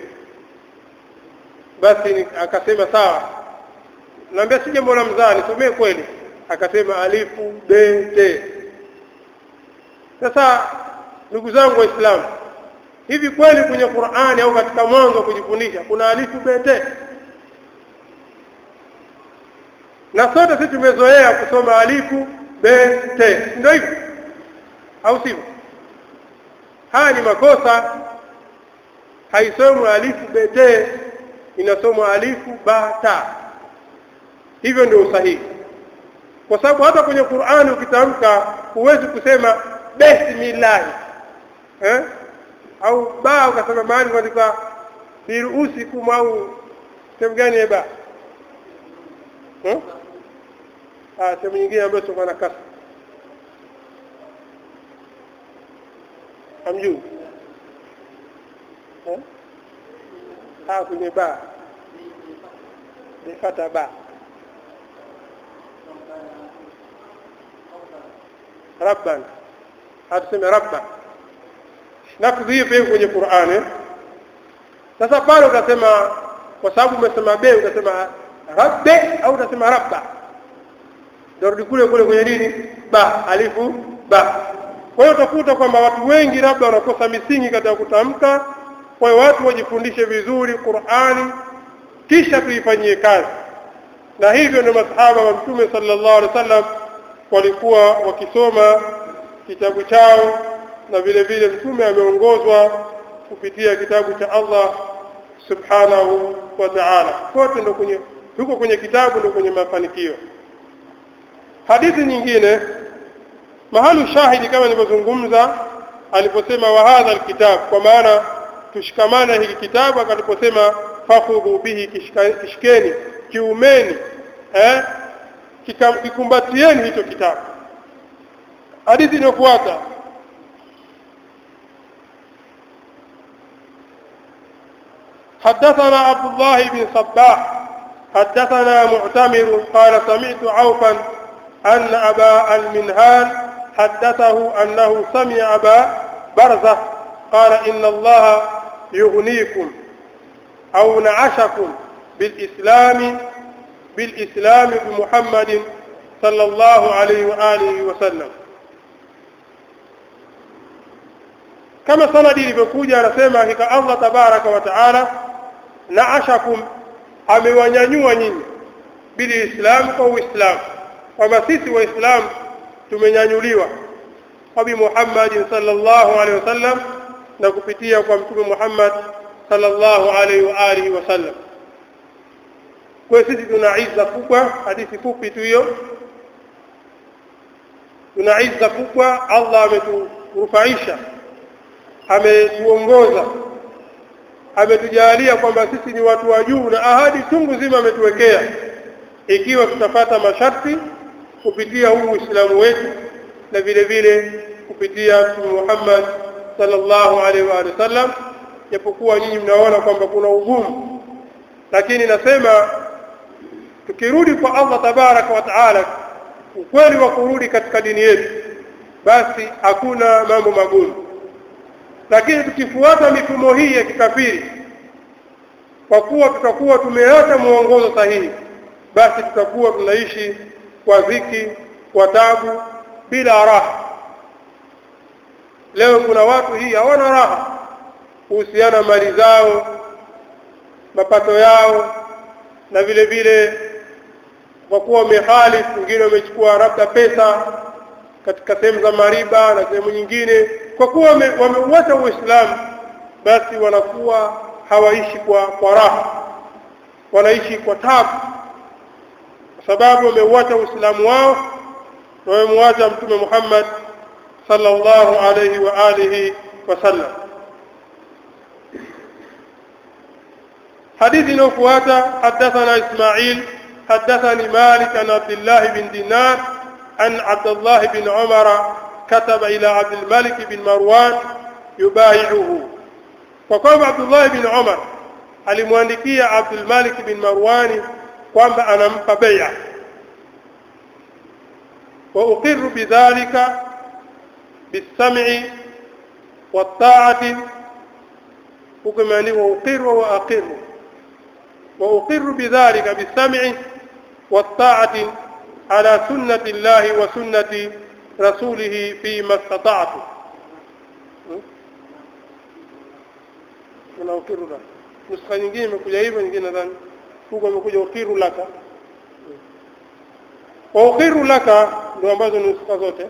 [SPEAKER 1] basi ni, akasema sawa naambia si jambo la mzaa nisomee kweli akasema alifu b t sasa ndugu zangu waislamu hivi kweli kwenye Qur'ani au katika mwanzo kujifundisha kuna alifu b t na sote sisi tumezoea kusoma alifu b t ndio hivyo au sivyo haya ni makosa haisomwi alifu b t inasomwa alifu ba ta hivyo ndio usahihi kwa sababu hata kwenye Qur'ani ukitamka huwezi kusema bismillah eh au ba ukasema mahali katika biruusikum au sehemu gani ya ba eh ah sehemu nyingine ambayo sio na kasa amjuu eh ah kwenye ba nifata ba rabban hatuseme rabba lafzi hiyo pia kwenye Qur'ani sasa pale utasema kwa sababu umesema be utasema rabbe au utasema rabba ndio kule kule kwenye nini ba alifu ba kwa hiyo utakuta kwamba watu wengi labda wanakosa misingi katika kutamka kwa hiyo watu wajifundishe vizuri Qur'ani kisha tuifanyie kazi na hivyo ndio masahaba wa mtume sallallahu alaihi wasallam walikuwa wakisoma kitabu chao na vile vile mtume ameongozwa kupitia kitabu cha Allah subhanahu wa ta'ala kote ndo kwenye huko kwenye kitabu ndo kwenye mafanikio hadithi nyingine mahali shahidi kama nilivyozungumza aliposema wa hadha alkitab kwa maana tushikamane hiki kitabu akaliposema fakhudhu bihi kishikeni kiumeni eh kikumbatieni hicho kitabu hadithi inayofuata حدثنا عبد الله بن صباح حدثنا معتمر قال سمعت عوفا أن أبا المنهال حدثه أنه سمع أبا برزة قال إن الله يغنيكم أو نعشكم بالإسلام بالإسلام بمحمد صلى الله عليه وآله وسلم كما سندي ilivyokuja anasema hakika Allah tabaraka wa taala naashakum amewanyanyua nyinyi biliislamu kwa uislamu kwamba sisi waislamu tumenyanyuliwa kwa bi Muhammad sallallahu alaihi wasallam na kupitia kwa mtume Muhammad sallallahu alaihi wa alihi wasallam kwa sisi tuna izza kubwa hadithi fupi tu hiyo tuna izza kubwa Allah ameturufaisha ametuongoza ametujalia kwamba sisi ni watu wa juu na ahadi chungu zima ametuwekea ikiwa tutapata masharti kupitia huu Uislamu wetu na vile vile kupitia Mtume Muhammad sallallahu alaihi wa sallam japokuwa nyinyi mnaona kwamba kuna ugumu lakini nasema tukirudi kwa Allah tabaraka wa taala ukweli wa kurudi katika dini yetu basi hakuna mambo magumu lakini tukifuata mifumo hii ya kikafiri kwa kuwa tutakuwa tumeacha muongozo sahihi basi tutakuwa tunaishi kwa dhiki kwa tabu bila raha leo kuna watu hii hawana raha kuhusiana mali zao mapato yao na vile vile kwa kuwa wamehalifu wengine wamechukua labda pesa katika sehemu za mariba na sehemu nyingine kwa kuwa wameuacha uislamu basi wanakuwa hawaishi kwa, kwa raha wanaishi kwa tabu kwa sababu wameuacha uislamu wao na wamemwacha mtume Muhammad sallallahu alayhi wa alihi wasallam حديث نوفواتا حدثنا إسماعيل حدثني مالك عن عبد الله بن دينار أن عبد الله بن عمر كتب إلى عبد الملك بن مروان يبايعه فقام عبد الله بن عمر alimwandikia Abdul Malik bin Marwani kwamba anampa bai'a wa uqirru bidhalika bisam'i wat-ta'ati hukumani wa uqirru wa aqirru wa uqirru bidhalika bisam'i wat-ta'ati ala sunnati Allah wa sunnati rasulih fi ma istata'tu kuna uqirru nuskha nyingine imekuja hivyo nyingine nadhani huko imekuja ukiru laka wa ukiru laka ndio ambazo ni nuskha zote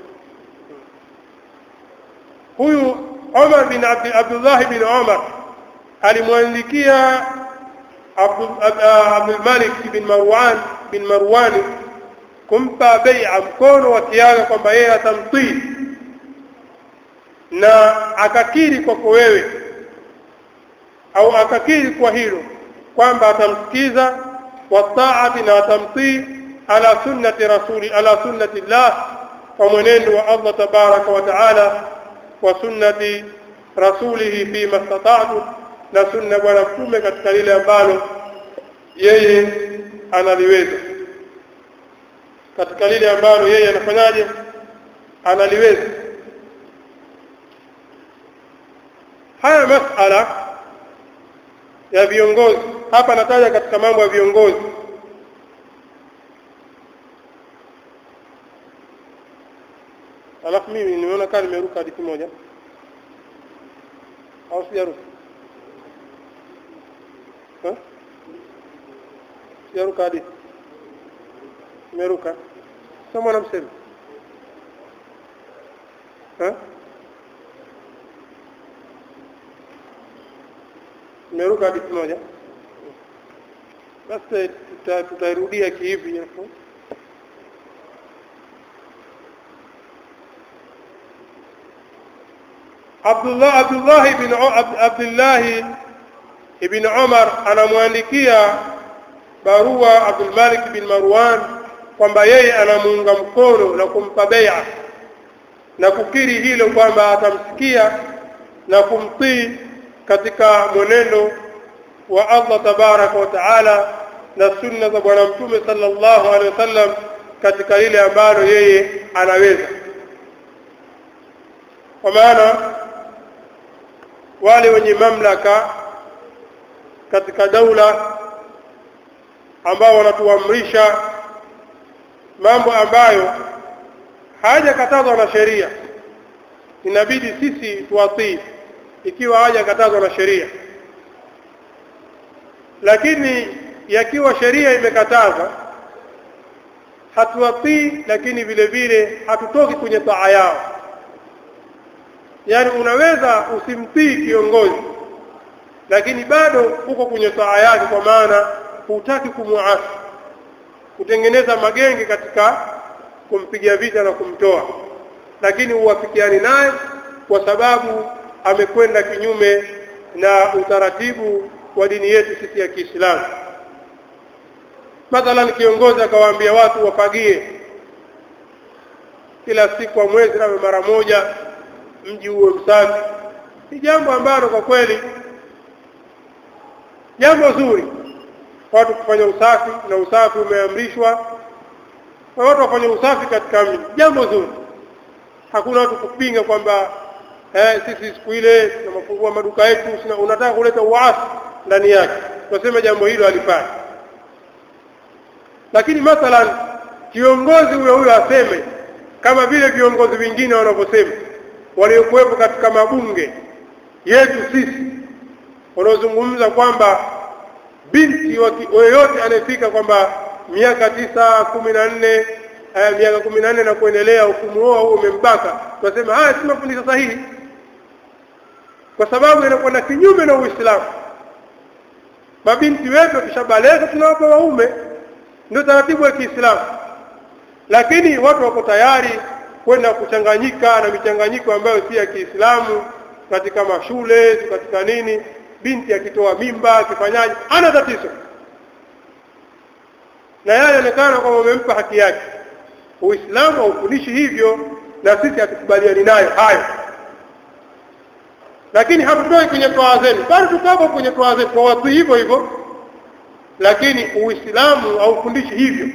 [SPEAKER 1] huyu Umar bin Abd Abdullah bin Umar alimwandikia Abdul Malik bin Marwan bin Marwani kumpa bai'a mkono wa kiaga kwamba yeye atamtii na akakiri kwako wewe au akakiri kwa hilo kwamba atamsikiza wataati na atamtii ala sunnati rasuli ala sunnati llah kwa mwenendo wa Allah tabaraka wa taala wa sunnati rasulihi fi mastata'tu na sunna bwana mtume katika lile ambalo yeye analiweza katika lile ambalo yeye anafanyaje analiweza haya masala ya viongozi hapa nataja katika mambo ya viongozi alafu mimi nimeona kama nimeruka hadithi moja au sijaruka sijaruka hadithi nimeruka soma na msema nimeruka hadithi moja basi tutairudia kihivi hapo Abdullah Abdullah ibn Abdullah ibn Umar anamwandikia barua Abdul Malik bin Marwan kwamba yeye anamuunga mkono na kumpa bai'a na kukiri hilo kwamba atamsikia na kumtii katika mwenendo wa Allah tabaraka wa taala na sunna za bwana mtume sallallahu alaihi wasallam katika lile ambalo yeye anaweza kwa maana wale wenye mamlaka katika daula ambao wanatuamrisha mambo ambayo hayajakatazwa na sheria inabidi sisi tuwatii ikiwa hayajakatazwa na sheria lakini yakiwa sheria imekataza hatuwatii lakini vile vile hatutoki kwenye taa yao yani unaweza usimtii kiongozi lakini bado uko kwenye taa yake kwa maana hutaki kumuasi kutengeneza magenge katika kumpiga vita na kumtoa lakini huwafikiani naye kwa sababu amekwenda kinyume na utaratibu wa dini yetu sisi ya Kiislamu mathalan kiongozi akawaambia watu wafagie kila siku wa mwezi na mara moja mji uwe msafi ni jambo ambalo kwa kweli jambo zuri watu kufanya usafi na usafi umeamrishwa kwa watu wafanye usafi katika mji jambo zuri hakuna watu kupinga kwamba eh, sisi siku ile tunafungua maduka yetu unataka kuleta uasi ndani yake tunasema jambo hilo halifai lakini mathalan kiongozi huyo huyo aseme kama vile viongozi wengine wanavyosema waliokuwepo katika mabunge yetu sisi wanaozungumza kwamba binti yoyote anayefika kwamba miaka tisa kumi na nne eh, miaka kumi na nne na kuendelea ukumuoa huo umembaka tunasema haya si mafundisho sahihi kwa sababu inakwenda kinyume na Uislamu mabinti wetu wakishabaleka tunawapa waume ndio taratibu wa Kiislamu lakini watu wako tayari kwenda kuchanganyika na michanganyiko ambayo si ya Kiislamu katika mashule katika nini binti akitoa mimba akifanyaje hana tatizo na yeye anaonekana kwamba umempa haki yake Uislamu haufundishi hivyo na sisi hatukubaliani nayo hayo lakini hatutoi kwenye toa zenu bado tutapo kwenye toa zetu kwa watu hivyo hivyo lakini Uislamu haufundishi hivyo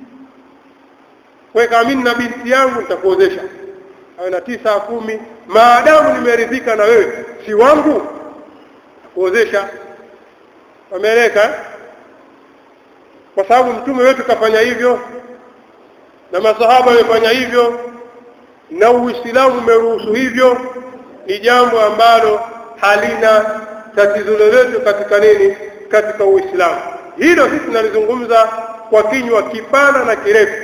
[SPEAKER 1] kwa kama mimi na binti yangu nitakuozesha awe na tisa kumi maadamu nimeridhika na wewe si wangu kuozesha wameeleka kwa sababu mtume wetu kafanya hivyo na masahaba wamefanya hivyo na Uislamu umeruhusu hivyo ni jambo ambalo halina tatizo lolote katika nini katika Uislamu hilo sisi tunalizungumza kwa kinywa kipana na kirefu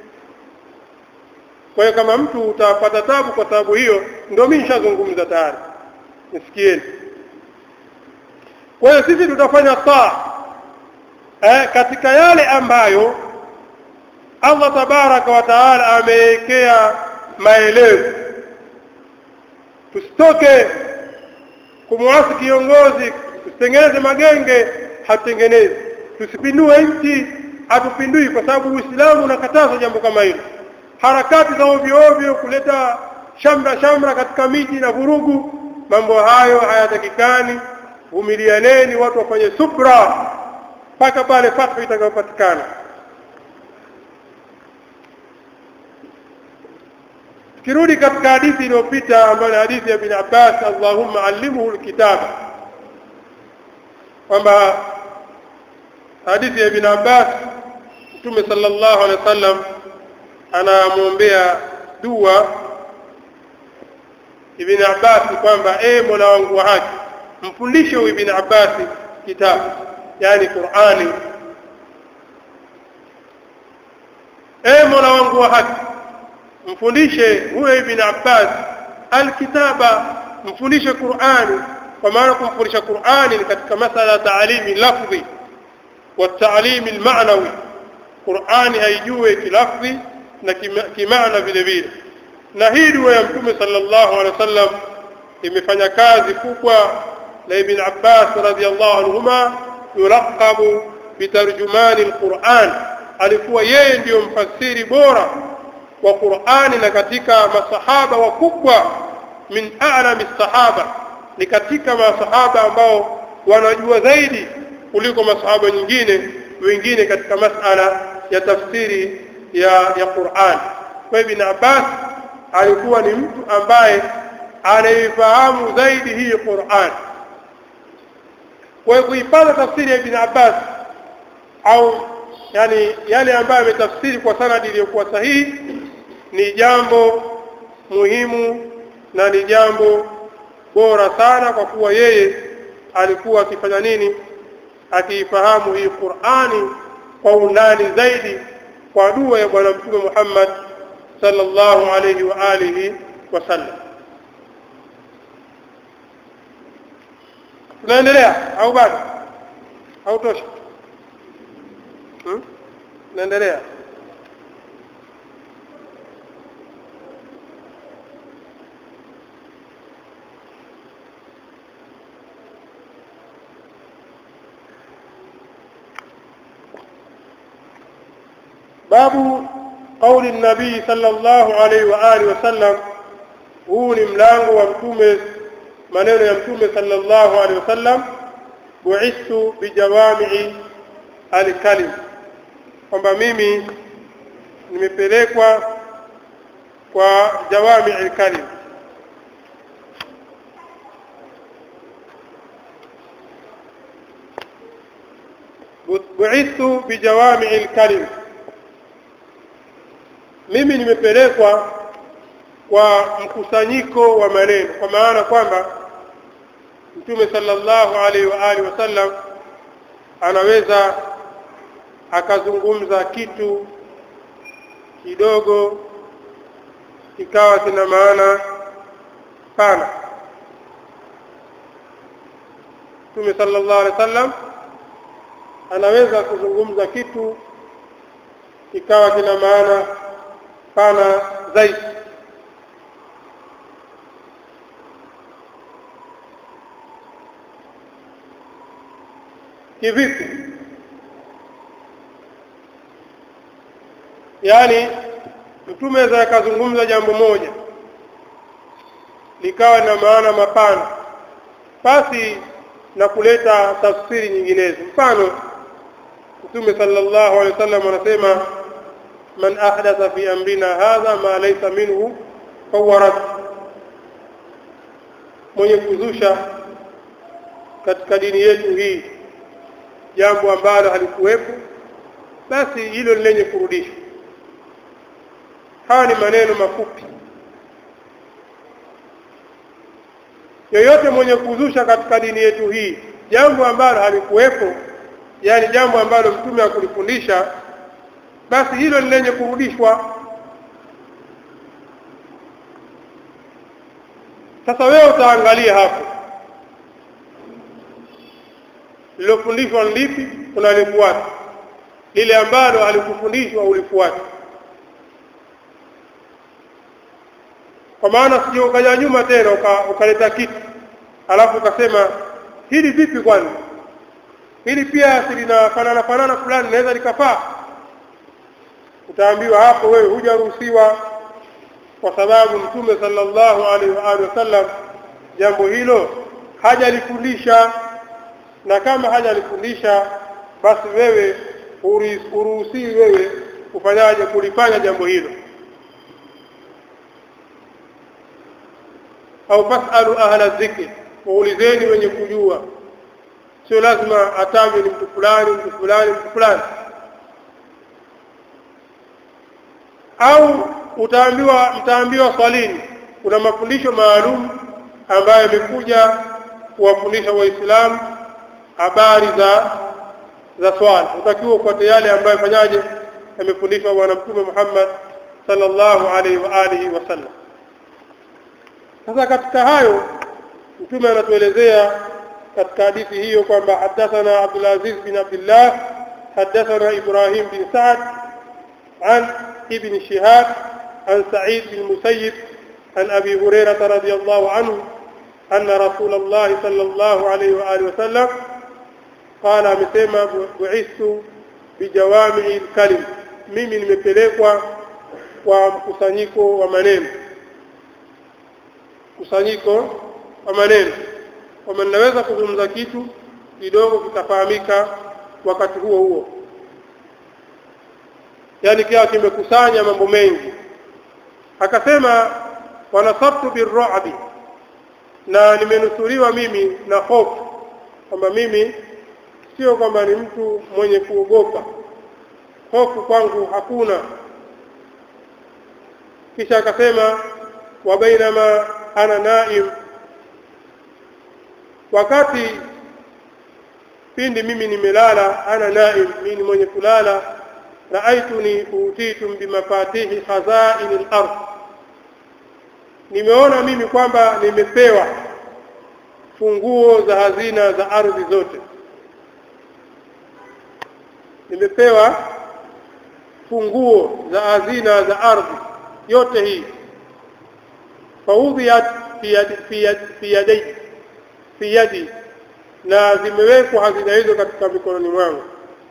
[SPEAKER 1] kwa hiyo kama mtu utapata tabu kwa sababu hiyo ndio mimi nishazungumza tayari nisikieni kwa hiyo sisi tutafanya taa eh, katika yale ambayo Allah tabaraka wa taala amewekea maelezo tusitoke kumwasi kiongozi tusitengeneze magenge hatutengenezi tusipindue nchi hatupindui kwa sababu Uislamu unakataza jambo kama hilo harakati za ovyo ovyo kuleta shamra shamra katika miji na vurugu mambo hayo hayatakikani vumilianeni watu wafanye subra mpaka pale fatwa itakayopatikana kirudi katika hadithi iliyopita ambayo ni hadithi ya Ibn Abbas Allahumma allimhu alkitaba kwamba hadithi ya Ibn Abbas Mtume sallallahu alaihi wasallam anamwombea dua Ibn Abbas kwamba e Mola wangu wa haki mfundishe huyu Ibn Abbas kitabu yani Qur'ani e Mola wangu wa haki mfundishe huyo Ibn Abbas alkitaba mfundishe Qur'ani kwa maana kumfundisha Qur'ani ni katika masala ya taalimi lafzi wa taalimi almaanawi Qur'ani haijue kilafzi na kimaana vile vile na hii dua ya mtume sallallahu alaihi wasallam imefanya kazi kubwa na Ibn Abbas radhiallahu anhuma yulaqabu bitarjumani alquran alikuwa yeye ndiyo mfasiri bora wa Qur'ani na katika masahaba wakubwa min a'lami sahaba ni katika masahaba ambao wanajua zaidi kuliko masahaba nyingine wengine katika masala ya tafsiri ya ya Qur'an kwa Ibn Abbas alikuwa ni mtu ambaye anaifahamu zaidi hii Qur'an kwa kuipata tafsiri ya Ibn Abbas au yani yale ambayo ametafsiri kwa sanadi iliyokuwa sahihi ni jambo muhimu na ni jambo bora sana kwa kuwa yeye alikuwa akifanya nini akiifahamu hii Qur'ani kwa undani zaidi kwa dua ya bwana mtume Muhammad sallallahu alayhi wa alihi wasallam tunaendelea au bado au tosha hmm? tunaendelea باب قول النبي صلى الله عليه وآله وسلم huu ni mlango wa mtume maneno ya mtume sallallahu alaihi wasallam buistu bijawami'i alkalim kwamba mimi nimepelekwa kwa jawami alkalim buistu bijawami alkalim mimi nimepelekwa kwa mkusanyiko wa maneno kwa maana kwamba mtume sallallahu alaihi wa alihi wasallam anaweza akazungumza kitu kidogo kikawa kina maana pana mtume sallallahu alaihi wasallam anaweza kuzungumza kitu kikawa kina maana pana zaidi kivipi yaani mtume aweza akazungumza jambo moja likawa na maana mapana basi na kuleta tafsiri nyinginezo mfano mtume sallallahu alaihi wasallam anasema man ahdatha fi amrina hadha ma laysa minhu fahuwa rad mwenye kuzusha katika dini yetu hii jambo ambalo halikuwepo basi hilo ni lenye kurudishwa haya ni maneno mafupi yoyote mwenye kuzusha katika dini yetu hii jambo ambalo halikuwepo yani jambo ambalo mtume hakulifundisha basi hilo ni lenye kurudishwa sasa wewe utaangalia hapo lilofundishwa ni lipi unalifuata lile ambalo alikufundishwa ulifuata kwa maana sije ukaja nyuma tena ukaleta uka kitu alafu ukasema hili vipi kwani hili pia linafanana fanana fulani linaweza likafaa utaambiwa hapo wewe hujaruhusiwa kwa sababu mtume sallallahu alaihi wa alihi wasallam jambo hilo hajalifundisha na kama hajalifundisha basi wewe uruhusiwi wewe kufanyaje kulifanya jambo hilo au fasalu ahla dhikri waulizeni wenye kujua sio lazima atajwe ni mtu fulani mtu fulani mtu fulani au utaambiwa mtaambiwa swalini kuna mafundisho maalum ambayo yamekuja kuwafundisha waislamu habari za za swala utakiwa ufuate yale ambayo fanyaje yamefundishwa bwana mtume Muhammad sallallahu alaihi wa alihi wasallam sasa katika hayo mtume anatuelezea katika hadithi hiyo kwamba hadathana Abdul Aziz bin Abdullah hadathana Ibrahim bin Sa'd عن ابن شهاب عن سعيد بن المسيب عن أبي هريرة رضي الله عنه anna rasulullah sallallahu alayhi wa alihi wasallam qala amesema bu'ithu bijawami'i al-kalim mimi nimepelekwa kwa mkusanyiko wa maneno kusanyiko wa maneno kwamba ninaweza kuzungumza kitu kidogo kitafahamika wakati huo huo yani kiwa kimekusanya mambo mengi akasema wanasabtu birru'bi na nimenusuriwa mimi na hofu kwamba mimi sio kwamba ni mtu mwenye kuogopa hofu kwangu hakuna kisha akasema wa bainama ana naim wakati pindi mimi nimelala ana naim mimi mwenye kulala raaituni utitum bimafatihi khazain al-ard nimeona mimi kwamba nimepewa funguo za hazina za ardhi zote nimepewa funguo za hazina za ardhi yote hii faudhiyat fi yadi fi yadi fi yadi fi yadi na zimewekwa hazina hizo katika mikononi mwangu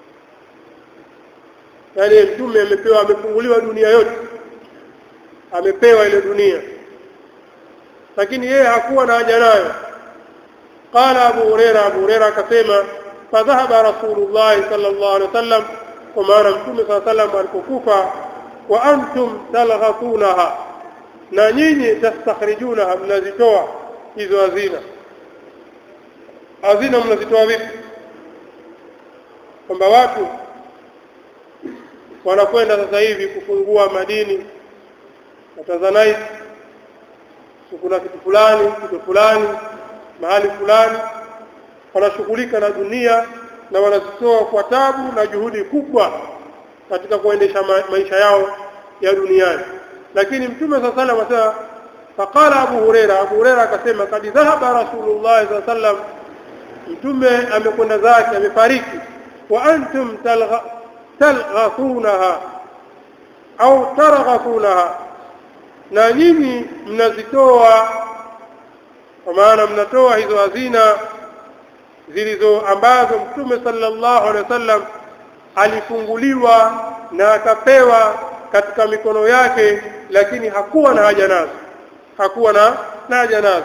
[SPEAKER 1] yaani mtume amepewa amefunguliwa dunia yote amepewa ile dunia lakini yeye hakuwa na haja nayo qala abu huraira abu huraira akasema fadhahaba rasulullah sallallahu alaihi wasallam kwa maana mtume saa salam alipokufa wa antum talghatunaha na nyinyi tastakhrijunaha mnazitoa hizo hazina hazina mnazitoa vipi kwamba watu wanakwenda sasa hivi kufungua madini na Tanzanite kuna kitu fulani kitu fulani mahali fulani wanashughulika na dunia na wanazitoa kwa tabu na juhudi kubwa katika kuendesha ma maisha yao ya duniani lakini mtume saa salam asema faqala abu hureira abu hureira akasema kad dhahaba rasulullah saa salam mtume amekwenda zake amefariki wa antum talghathunaha au targhathunaha na nyinyi mnazitoa kwa maana mnatoa hizo hazina zilizo ambazo mtume sallallahu alaihi wasallam alifunguliwa na akapewa katika mikono yake lakini hakuwa na haja nazo hakuwa na, na haja nazo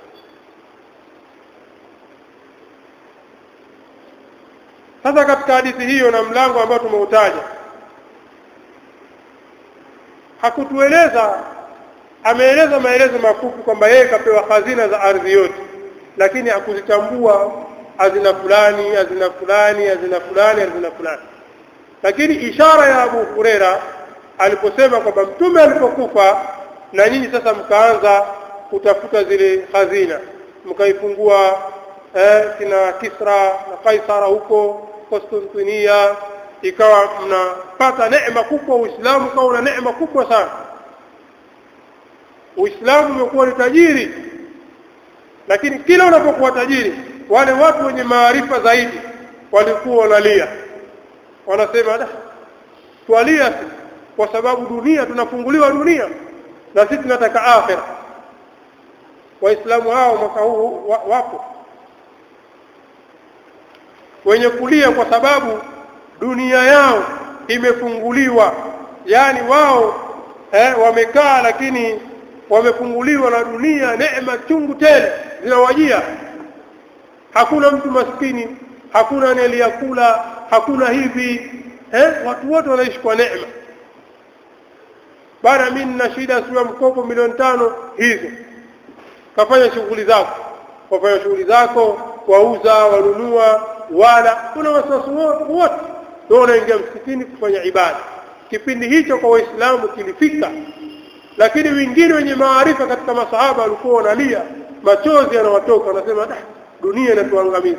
[SPEAKER 1] sasa katika hadithi hiyo na mlango ambao tumeutaja hakutueleza ameeleza maelezo mafupi kwamba yeye kapewa hazina za ardhi yote lakini hakuzitambua hazina fulani hazina fulani hazina fulani hazina fulani lakini ishara ya Abu Huraira aliposema kwamba mtume alipokufa na nyinyi sasa mkaanza kutafuta zile hazina mkaifungua eh, kina Kisra na Kaisara huko Konstantinia ikawa mnapata neema kubwa Uislamu ukawa una neema kubwa sana Uislamu umekuwa ni tajiri lakini kila unapokuwa tajiri wale watu wenye maarifa zaidi walikuwa wanalia wanasema da twalia kwa sababu dunia tunafunguliwa dunia na sisi tunataka akhira waislamu hao mwaka huu wa, wapo wenye kulia kwa sababu dunia yao imefunguliwa yani wao eh, wamekaa lakini wamefunguliwa na dunia neema chungu tele zinawajia hakuna mtu maskini hakuna anayeliyakula hakuna hivi eh, watu wote wanaishi kwa neema bana mimi nina shida sio mkopo milioni tano hizo kafanya shughuli zako wafanya shughuli zako wauza wanunua wala kuna wasiwasi wote ndio unaingia msikitini kufanya ibada kipindi hicho kwa waislamu kilifika lakini wengine wenye maarifa katika masahaba walikuwa wanalia machozi yanawatoka wanasema da dunia inatuangamiza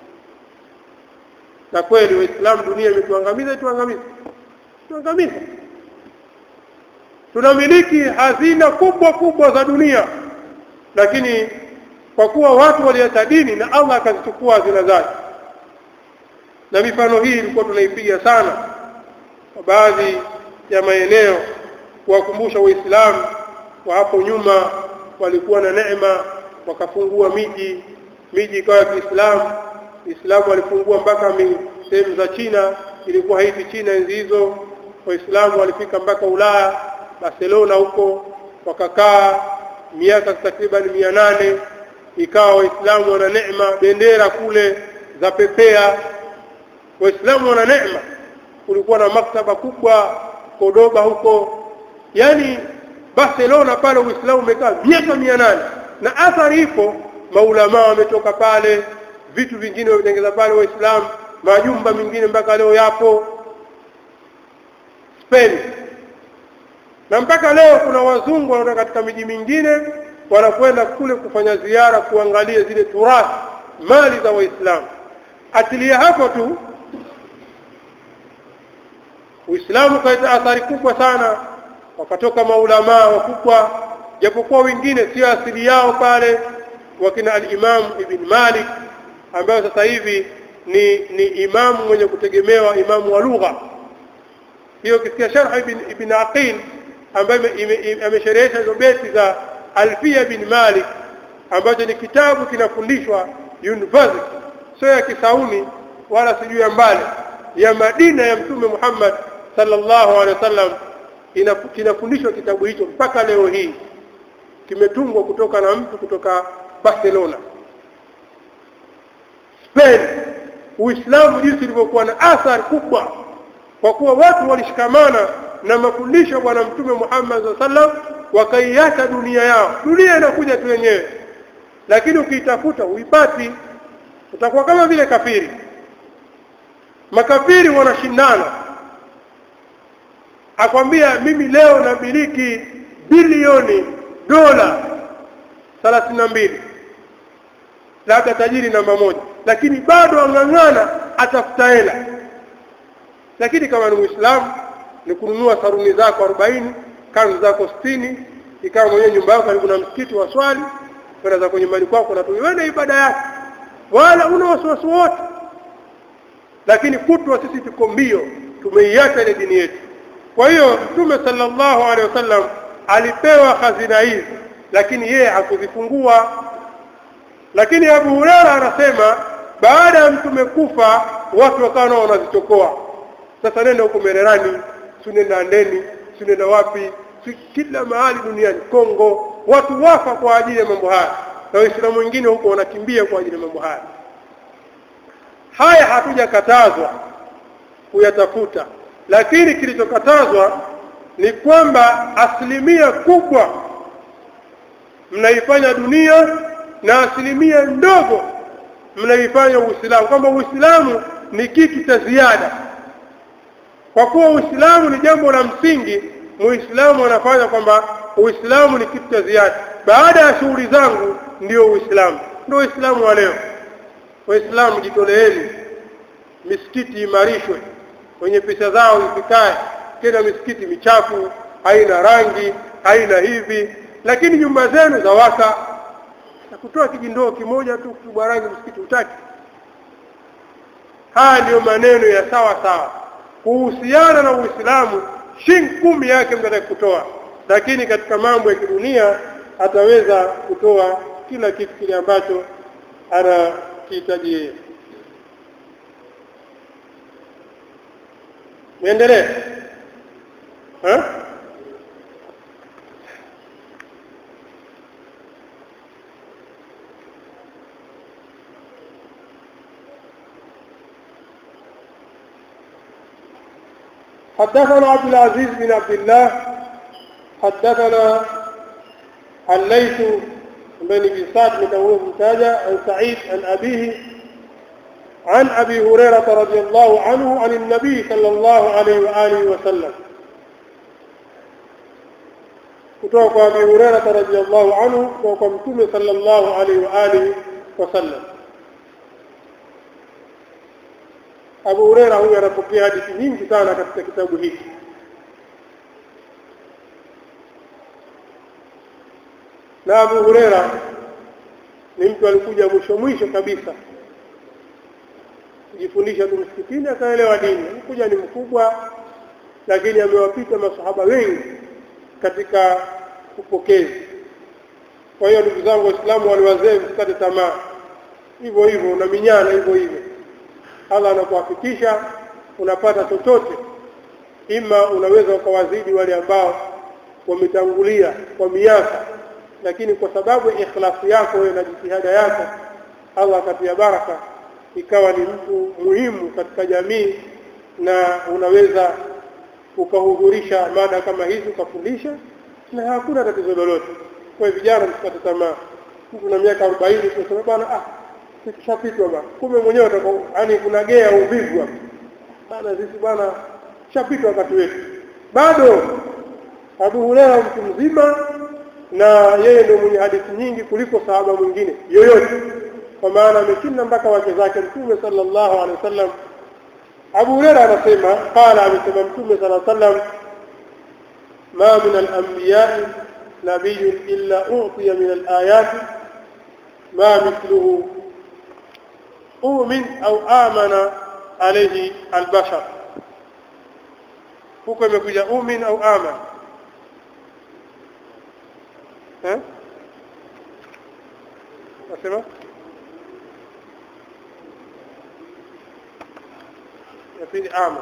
[SPEAKER 1] na kweli waislamu dunia imetuangamiza ituangamiza tuangamiza tunamiliki hazina kubwa kubwa za dunia lakini kwa kuwa watu waliacha dini na Allah akazichukua hazina zake na mifano hii ilikuwa tunaipiga sana kwa baadhi ya maeneo kuwakumbusha waislamu wa hapo nyuma walikuwa na neema wakafungua miji miji ikawa ya Kiislamu Uislamu walifungua mpaka sehemu za China ilikuwa haiti China enzi hizo waislamu walifika mpaka Ulaya Barcelona huko wakakaa miaka takriban mia nane ikawa waislamu wana neema bendera kule za pepea waislamu wana neema kulikuwa na maktaba kubwa Kodoba huko yani Barcelona pale uislamu umekaa miaka mia nane na athari ipo maulamaa wametoka pale vitu vingine wametengeza pale waislamu majumba mengine mpaka leo yapo Spain na mpaka leo kuna wazungu wanaotoka katika miji mingine wanakwenda kule kufanya ziara kuangalia zile turathi mali za waislamu atilia hapo tu uislamu kaita athari kubwa sana wakatoka maulamaa wakubwa japokuwa wengine sio asili yao pale wakina al-Imam Ibn Malik ambayo sasa hivi ni ni imamu mwenye kutegemewa imamu wa lugha hiyo kisikia sharh ibn, ibn Aqil ambaye amesherehesha hizo beti za Alfia bin Malik ambacho ni kitabu kinafundishwa university sio ya Kisauni wala sijui ya mbali ya Madina ya Mtume Muhammad sallallahu alaihi wasallam kinafundishwa kitabu hicho mpaka leo hii kimetungwa kutoka na mtu kutoka Barcelona Spain Uislamu jinsi ulivyokuwa na athari kubwa kwa kuwa watu walishikamana na mafundisho bwana mtume Muhammad sallam wakaiacha dunia yao dunia inakuja tu yenyewe lakini ukiitafuta uipati utakuwa kama vile kafiri makafiri wanashindana akwambia mimi leo namiliki bilioni dola thelathini na mbili labda tajiri namba moja lakini bado ang'ang'ana atafuta hela lakini kama ni muislamu ni kununua saruni zako 40 kanzu zako 60 ikawa mwenyewe nyumba yako karibu na msikiti wa swali kwenda zako nyumbani kwako na tuiwende ibada yake wala una wasiwasi wote lakini kutwa sisi tuko mbio tumeiacha ile dini yetu kwa hiyo mtume sallallahu alaihi wasallam alipewa hazina hizi lakini yeye hakuzifungua lakini Abu Huraira anasema baada ya mtume kufa watu wakawa nao wanazitokoa sasa nenda huko Mererani sunenda ndeni sunenda wapi kila mahali duniani Kongo watu wafa kwa ajili ya mambo haya na waislamu wengine huko wanakimbia kwa ajili ya mambo haya haya hatujakatazwa kuyatafuta lakini kilichokatazwa ni kwamba asilimia kubwa mnaifanya dunia na asilimia ndogo mnaifanya Uislamu kwamba Uislamu ni kitu cha ziada kwa kuwa Uislamu ni jambo la msingi Muislamu anafanya kwamba Uislamu ni kitu cha ziada baada ya shughuli zangu ndio Uislamu ndio Uislamu wa leo Waislamu jitoleeni misikiti imarishwe wenye pesa zao zisikae tena misikiti michafu haina rangi haina hivi lakini nyumba zenu za waka na kutoa kijindoo kimoja tu kubwa rangi msikiti utaki haya ndiyo maneno ya sawa sawa kuhusiana na Uislamu shilingi kumi yake mtu kutoa lakini katika mambo ya kidunia ataweza kutoa kila kitu kile ambacho anakihitaji yeye niendelee حدثنا عبد العزيز بن عبد الله حدثنا الليث بن بن سعد بن متاجة عن سعيد عن أبيه عن أبي هريرة رضي الله عنه عن النبي صلى الله عليه وآله وسلم kutoka kwa Abi Hurairah radhiyallahu anhu kutoka kwa Mtume sallallahu alaihi wa alihi wasallam. Abu Hurairah huyu anapokea hadithi nyingi sana katika kitabu hiki. Na Abu Hurairah ni mtu alikuja mwisho mwisho kabisa kujifundisha tu msikitini akaelewa dini. Alikuja ni mkubwa, lakini amewapita masahaba wengi katika upokezi kwa hiyo ndugu zangu waislamu wale wazee msikate tamaa hivyo hivyo unaminyana hivyo hivyo allah anakuhafikisha unapata chochote ima unaweza ukawazidi wale ambao wametangulia kwa miaka lakini kwa sababu ya ikhlasi yako wewe na jitihada yako allah akatia baraka ikawa ni mtu muhimu katika jamii na unaweza ukahudhurisha mada kama hizi ukafundisha na hakuna tatizo lolote kwa hiyo vijana msikate tamaa mtu na miaka arobaini tunasema bwana ah tushapitwa bwana kumbe mwenyewe yaani kuna gea uvivu hapa bana sisi bwana shapitwa wakati wetu bado Abu Huraira mtu mzima na yeye ndio mwenye hadithi nyingi kuliko sahaba mwingine yoyote kwa maana ameshinda mpaka wake zake mtume sallallahu alaihi wasallam Abu Huraira anasema qala amesema mtume sallallahu alaihi wasallam ma min al-anbiya'i nabiyyun illa u'tiya min al-ayati ma mithluhu umin au amana alayhi al-bashar huko imekuja umin au amana eh nasema ya pili ama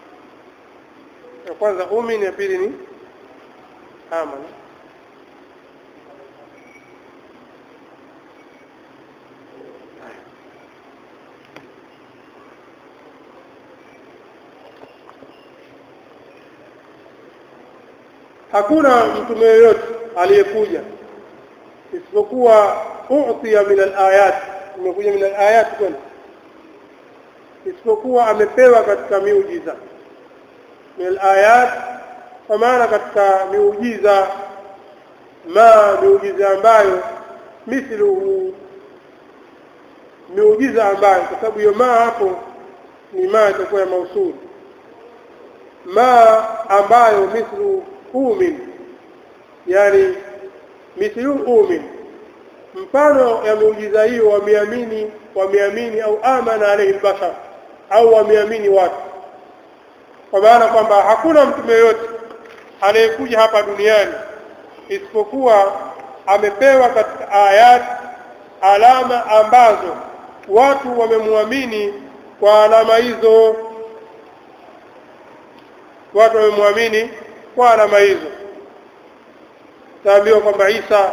[SPEAKER 1] ya kwanza umin ya pili ni amana hakuna mtume yoyote aliyekuja isipokuwa u'tiya min al-ayat imekuja min al-ayat kwani isipokuwa amepewa katika miujiza min al-ayat kwa maana katika miujiza ma miujiza ambayo mithluhu miujiza ambayo kwa sababu hiyo ma hapo ni ma itakuwa ya mausuli ma ambayo mithlu umin yani mithlu umin mfano ya muujiza hiyo wameamini wameamini au amana alayhi bashar au wameamini watu kwa maana kwamba hakuna mtume yote anayekuja hapa duniani isipokuwa amepewa katika ayat alama ambazo watu wamemwamini kwa alama hizo watu wamemwamini kwa alama hizo taambiwa kwamba Isa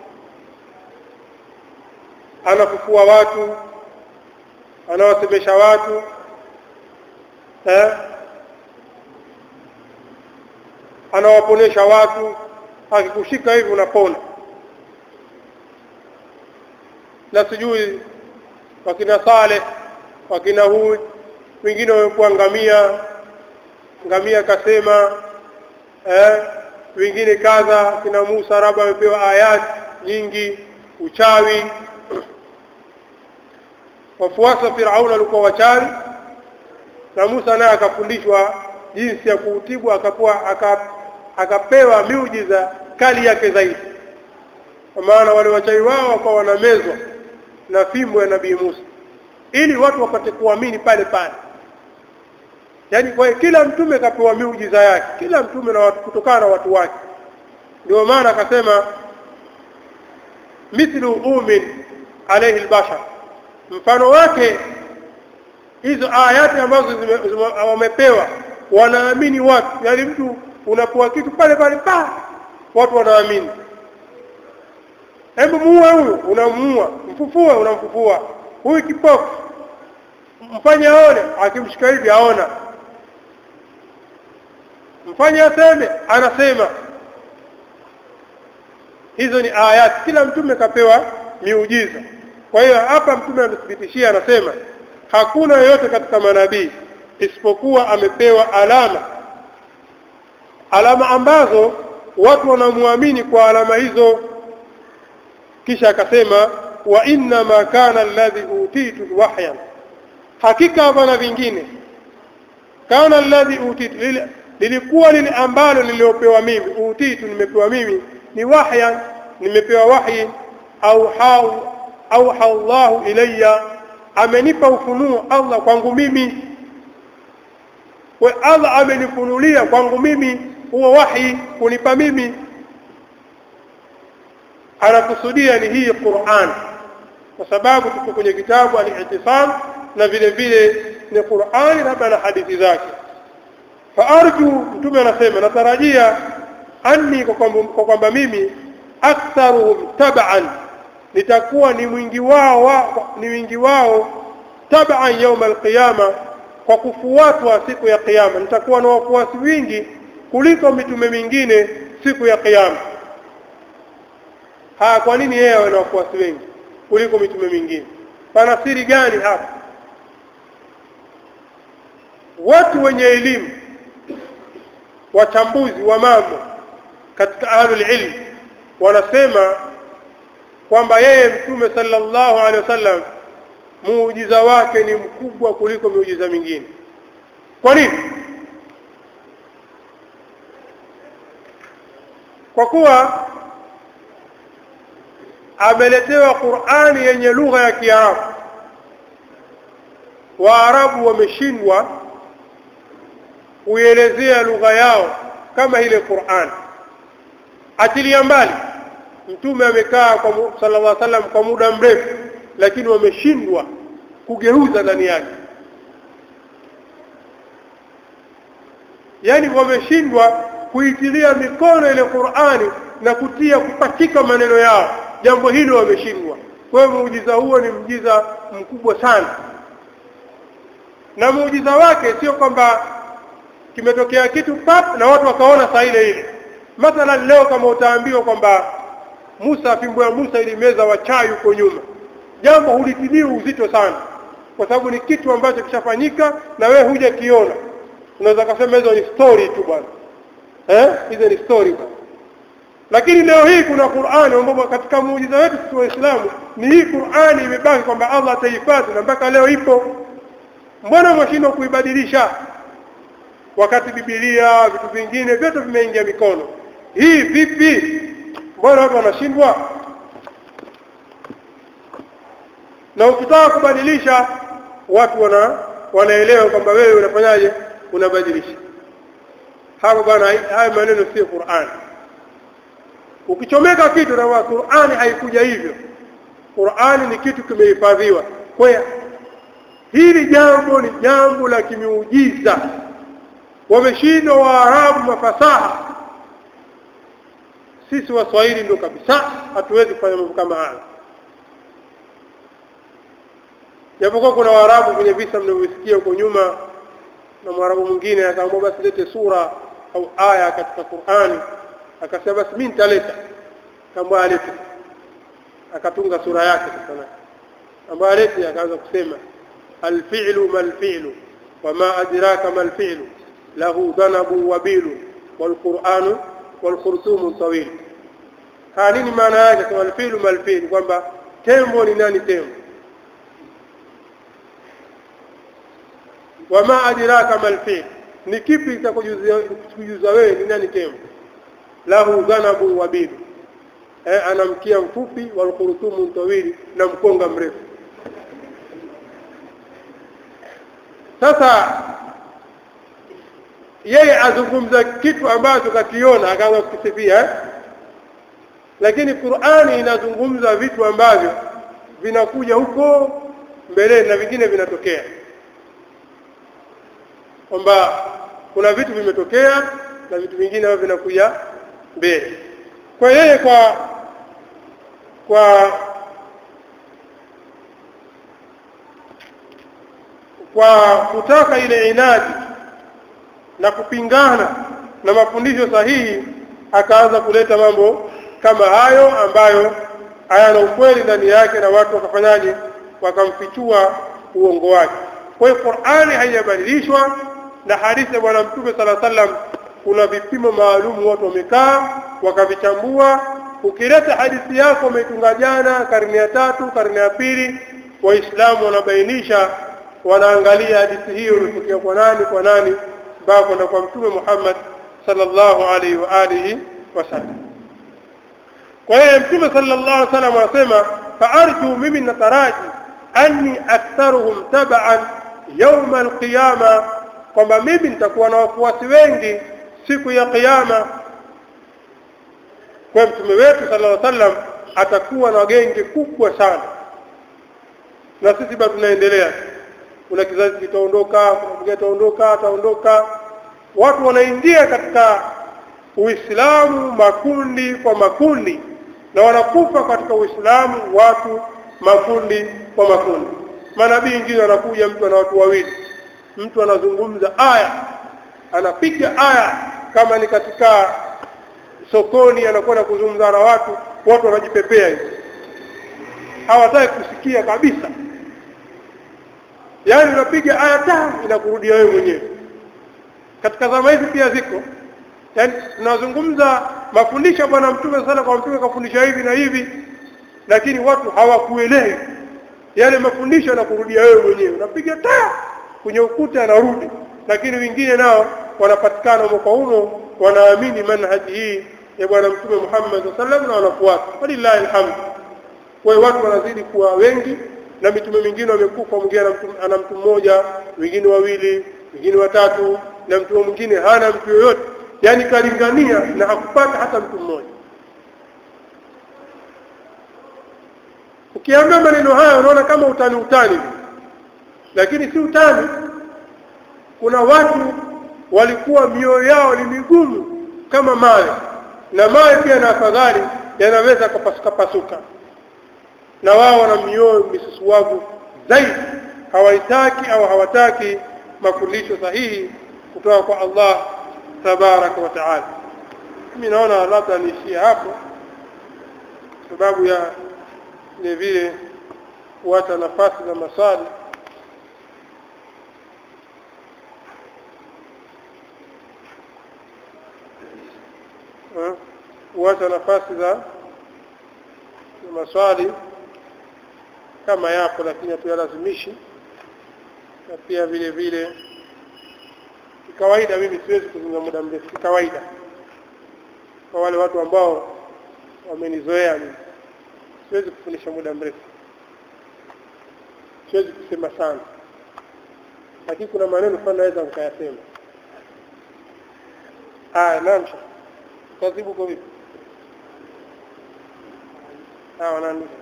[SPEAKER 1] anafufua watu anawasemesha watu eh anawaponesha watu akikushika hivi unapona na sijui wakina Saleh wakina Hud wengine wamekuwa ngamia ngamia kasema eh wengine kadha kina Musa raba amepewa ayat nyingi uchawi wafuasi wa Firauna walikuwa wachawi na Musa naye akafundishwa jinsi ya kuutibu akapewa akapewa miujiza kali yake zaidi kwa maana wale wachawi wao wakawa wanamezwa na fimbo ya nabii Musa ili watu wapate kuamini pale pale yani kwa kila mtume kapewa miujiza yake kila mtume na watu kutokana na watu wake ndio maana akasema mithlu umin alayhi albashar mfano wake hizo ayati ambazo wamepewa wanaamini watu yani mtu unapoa kitu pale pale pa watu wanaamini hebu muue huyu unamuua mfufue unamfufua huyu kipofu mfanye aone akimshika hivi aona mfanye aseme anasema hizo ni ayati kila mtume kapewa miujiza kwa hiyo hapa mtume anathibitishia anasema hakuna yoyote katika manabii isipokuwa amepewa alama alama ambazo watu wanamwamini kwa alama hizo kisha akasema wa inna ma kana alladhi utitu wahyan hakika hapana vingine kana alladhi utitu lile lilikuwa lile ambalo niliopewa mimi utitu nimepewa mimi ni wahyan nimepewa wahyi au hau au Allahu ilayya amenipa ufunuo Allah kwangu mimi kwa Allah amenifunulia kwangu mimi huo wahi kunipa mimi anakusudia ni hii Qur'an kwa sababu tuko kwenye kitabu al-i'tisam na vile vile ni Qur'an labda na hadithi zake faarju mtume anasema natarajia anni kwa kwamba kwa kwamba mimi aktharuhum tab'an nitakuwa ni mwingi wao wa, ni wingi wao tab'an yawm al-qiyama kwa kufuatwa siku ya kiyama nitakuwa na wafuasi wingi kuliko mitume mingine siku ya kiyama ha kwa nini yeye awe na wafuasi wengi kuliko mitume mingine pana siri gani hapa watu wenye elimu wachambuzi wa mambo katika ahlul ilm wanasema kwamba yeye mtume sallallahu alaihi wasallam muujiza wake ni mkubwa kuliko miujiza mingine kwa nini kwa kuwa ameletewa Qur'ani yenye lugha ya Kiarabu Waarabu wameshindwa kuelezea lugha yao kama ile Qur'an atilia mbali mtume amekaa kwa sallallahu alaihi wasallam kwa muda mrefu lakini wameshindwa kugeuza ndani yake yani wameshindwa kuitilia mikono ile Qur'ani na kutia kupachika maneno yao jambo hilo wameshindwa kwa hiyo muujiza huo ni muujiza mkubwa sana na muujiza wake sio kwamba kimetokea kitu pap na watu wakaona saa ile ile mathalan leo kama utaambiwa kwamba Musa fimbo ya Musa ilimeza wachawi huko nyuma jambo hulitilii uzito sana kwa sababu ni kitu ambacho kishafanyika na we huja kiona unaweza kusema hizo ni story tu bwana eh hizo ni story bwana lakini leo hii kuna Qur'ani ambapo katika muujiza wetu sisi waislamu ni hii Qur'ani imebaki kwamba Allah ataihifadhi na mpaka leo ipo mbona mwashindwa kuibadilisha wakati Biblia vitu vingine vyote vimeingia mikono hii vipi mbona watu wanashindwa na ukitaka kubadilisha watu wana wanaelewa kwamba wewe unafanyaje unabadilisha hapo bwana haya maneno sio Qur'an ukichomeka kitu na Qur'ani haikuja hivyo Qur'ani ni kitu kimehifadhiwa kwa hili jambo ni jambo la kimiujiza wameshindwa waarabu mafasaha sisi waswahili ndio kabisa hatuwezi kufanya mambo kama haya japokuwa kuna waarabu kwenye visa mnavyosikia huko nyuma na mwarabu mwingine akaamua basi lete sura au aya katika Qur'ani akasema basi mimi nitaleta kama alete akatunga sura yake sasa ambayo alete akaanza kusema الفعل ما الفعل وما أدراك ما الفعل له ذنب وبيل والقرآن والخرطوم طويل kanini maana yake kama alfilu malfilu kwamba tembo ni nani tembo wama adraka malfil ni kipi kitakujuza wewe ni nani tembo lahu dhanabu wabidu eh, ana mkia mfupi walkhurtumu tawili na mkonga mrefu sasa yeye azungumza kitu ambacho kakiona akaanza kukisifia eh? lakini Qur'ani inazungumza vitu ambavyo vinakuja huko mbeleni na vingine vinatokea kwamba kuna vitu vimetokea na vitu vingine ambavyo vinakuja mbele kwa yeye kwa kwa kwa kutaka ile inadi na kupingana na mafundisho sahihi akaanza kuleta mambo kama hayo ambayo hayana ukweli ndani yake na watu wakafanyaje wakamfichua uongo wake kwa hiyo Qur'ani haijabadilishwa na hadithi ya bwana mtume sala sallam kuna vipimo maalum watu wamekaa wakavichambua ukileta hadithi yako umeitunga jana karne ya tatu karne ya pili waislamu wanabainisha wanaangalia hadithi hiyo ilitokea kwa nani kwa nani mpaka kwenda kwa mtume Muhammad sallallahu alaihi wa alihi wasallam kwa hiyo mtume sallallahu alaihi wasallam anasema faarju mimi nataraji anni aktharuhum tab'an yawm alqiyama kwamba mimi nitakuwa na wafuasi wengi siku ya kiyama kwa mtume wetu sallallahu alaihi wasallam atakuwa na genge kubwa sana na sisi bado tunaendelea kuna kizazi kitaondoka kuna mwingine ataondoka ataondoka watu wanaingia katika uislamu makundi kwa makundi na wanakufa katika uislamu watu makundi kwa makundi manabii wengine wanakuja mtu ana watu wawili mtu anazungumza aya anapiga aya kama ni katika sokoni anakwenda kuzungumza na watu watu wanajipepea hivi hawataki kusikia kabisa yaani unapiga aya tano inakurudia wewe mwenyewe katika zama hizi pia ziko yaani tunazungumza mafundisho bwana mtume sana kwa mtume kafundisha hivi na hivi lakini watu hawakuelewi yale mafundisho yanakurudia wewe mwenyewe unapiga taa kwenye ukuta anarudi lakini wengine nao wanapatikana humo kwa humo wanaamini manhaji hii ya bwana mtume Muhammad sallallahu na wanafuata walillahi alhamd kwa hiyo watu wanazidi kuwa wengi na mitume mingine wamekufa mwingine ana mtu mmoja wengine wawili wengine watatu na mtume mwingine hana mtu yoyote yani kalingania na hakupata hata mtu mmoja ukiambia maneno haya unaona kama utani utani lakini si utani kuna watu walikuwa mioyo yao ni migumu kama mawe na mawe pia na afadhali yanaweza kupasuka pasuka na wao wana mioyo misusuwavu zaidi hawaitaki au hawataki mafundisho sahihi kutoka kwa Allah tabaraka wa taala mimi naona labda niishie hapo sababu ya vile vile kuacha nafasi za maswali kuacha nafasi za za maswali kama yapo lakini hatuyalazimishi na pia vile vile kikawaida mimi siwezi kuzungumza muda mrefu kikawaida kwa wale watu ambao wamenizoea mimi siwezi kufundisha muda mrefu siwezi kusema sana lakini kuna maneno fulani naweza nikayasema aya naam kazibu kwa vipi ah wanaandika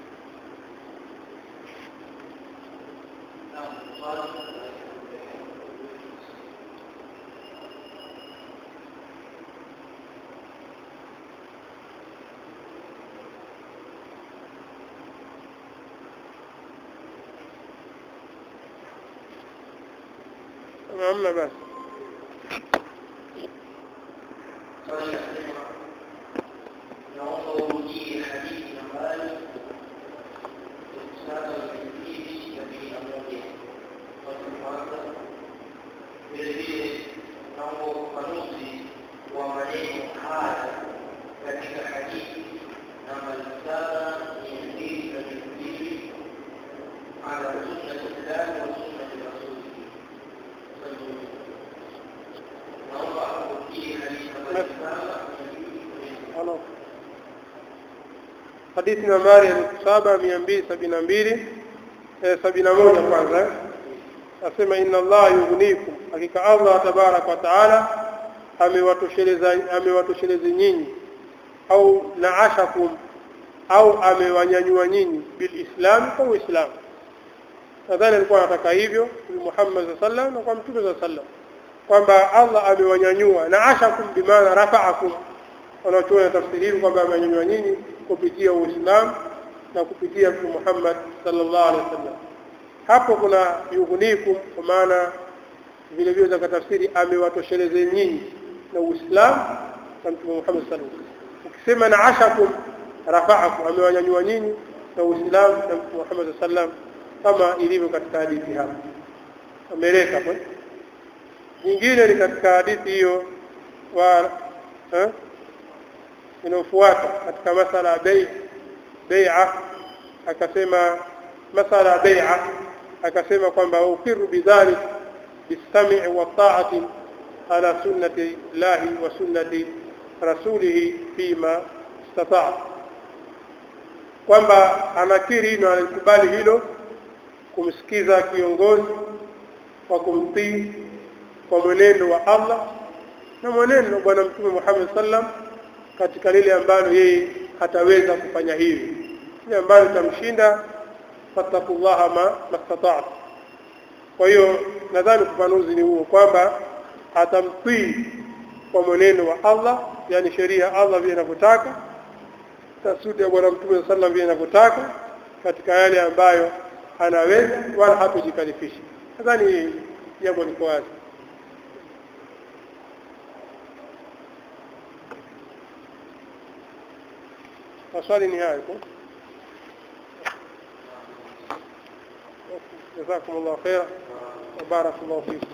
[SPEAKER 1] hamna basi
[SPEAKER 2] naomba urudie hadithi nambari saba mbili ya mia moja watu kwanza vile vile naomba ufafanuzi wa maneno haya katika hadithi nambari saba mia mbili na mbili ala sunnati llahi wa sunnati rasulihi naomba urudie hadithi nambari saba
[SPEAKER 1] Halo. Hadithi nambari elfu saba mia mbili sabini na mbili eh, sabini na moja kwanza eh. Asema inna Allah yughnikum, hakika Allah tabaraka wa taala amewatosheleza amewatosheleza nyinyi au naashakum au amewanyanyua nyinyi bilislam kwa Uislamu. Nadhani alikuwa anataka hivyo Mtume Muhammad sallallahu alaihi wasallam na kwa Mtume sallallahu alaihi wasallam kwamba Allah amewanyanyua naashakum bimaana rafa'akum wanaochuona tafsiri hii kwamba amenyanyua nyinyi kupitia Uislamu na kupitia Mtume Muhammad sallallahu alaihi wasallam. Hapo kuna yughnikum kwa maana vile vile za tafsiri amewatosheleza nyinyi na Uislamu na Mtume Muhammad sallallahu alaihi wasallam. Ukisema na ashakum rafa'akum amewanyanyua nyinyi na Uislamu na Mtume Muhammad sallallahu alaihi wasallam kama ilivyo katika hadithi hapa. Ameleka hapo. Nyingine ni katika hadithi hiyo wa eh? inayofuata katika masala ya bei bai'a akasema masala ya bai'a akasema kwamba ukiru bidhalik bisami' wa ta'ati ala sunnati llahi wa sunnati rasulihi fima istata' kwamba anakiri na alikubali hilo kumsikiza kiongozi kwa kumtii kwa mwenendo wa Allah na mwenendo wa bwana mtume Muhammad sallam katika lile ambalo yeye hataweza kufanya hivi ni ambayo itamshinda fattakullaha ma mastata'tu kwa hiyo nadhani ufafanuzi ni huo kwamba atamtii kwa mwenendo wa Allah yani sheria ya Allah vile inavyotaka tasudi ya bwana mtume sallam vile inavyotaka katika yale ambayo anaweza wala hatojikalifisha nadhani jambo liko wazi maswali ni hayo tu جزاكم الله خيرا وبارك الله فيكم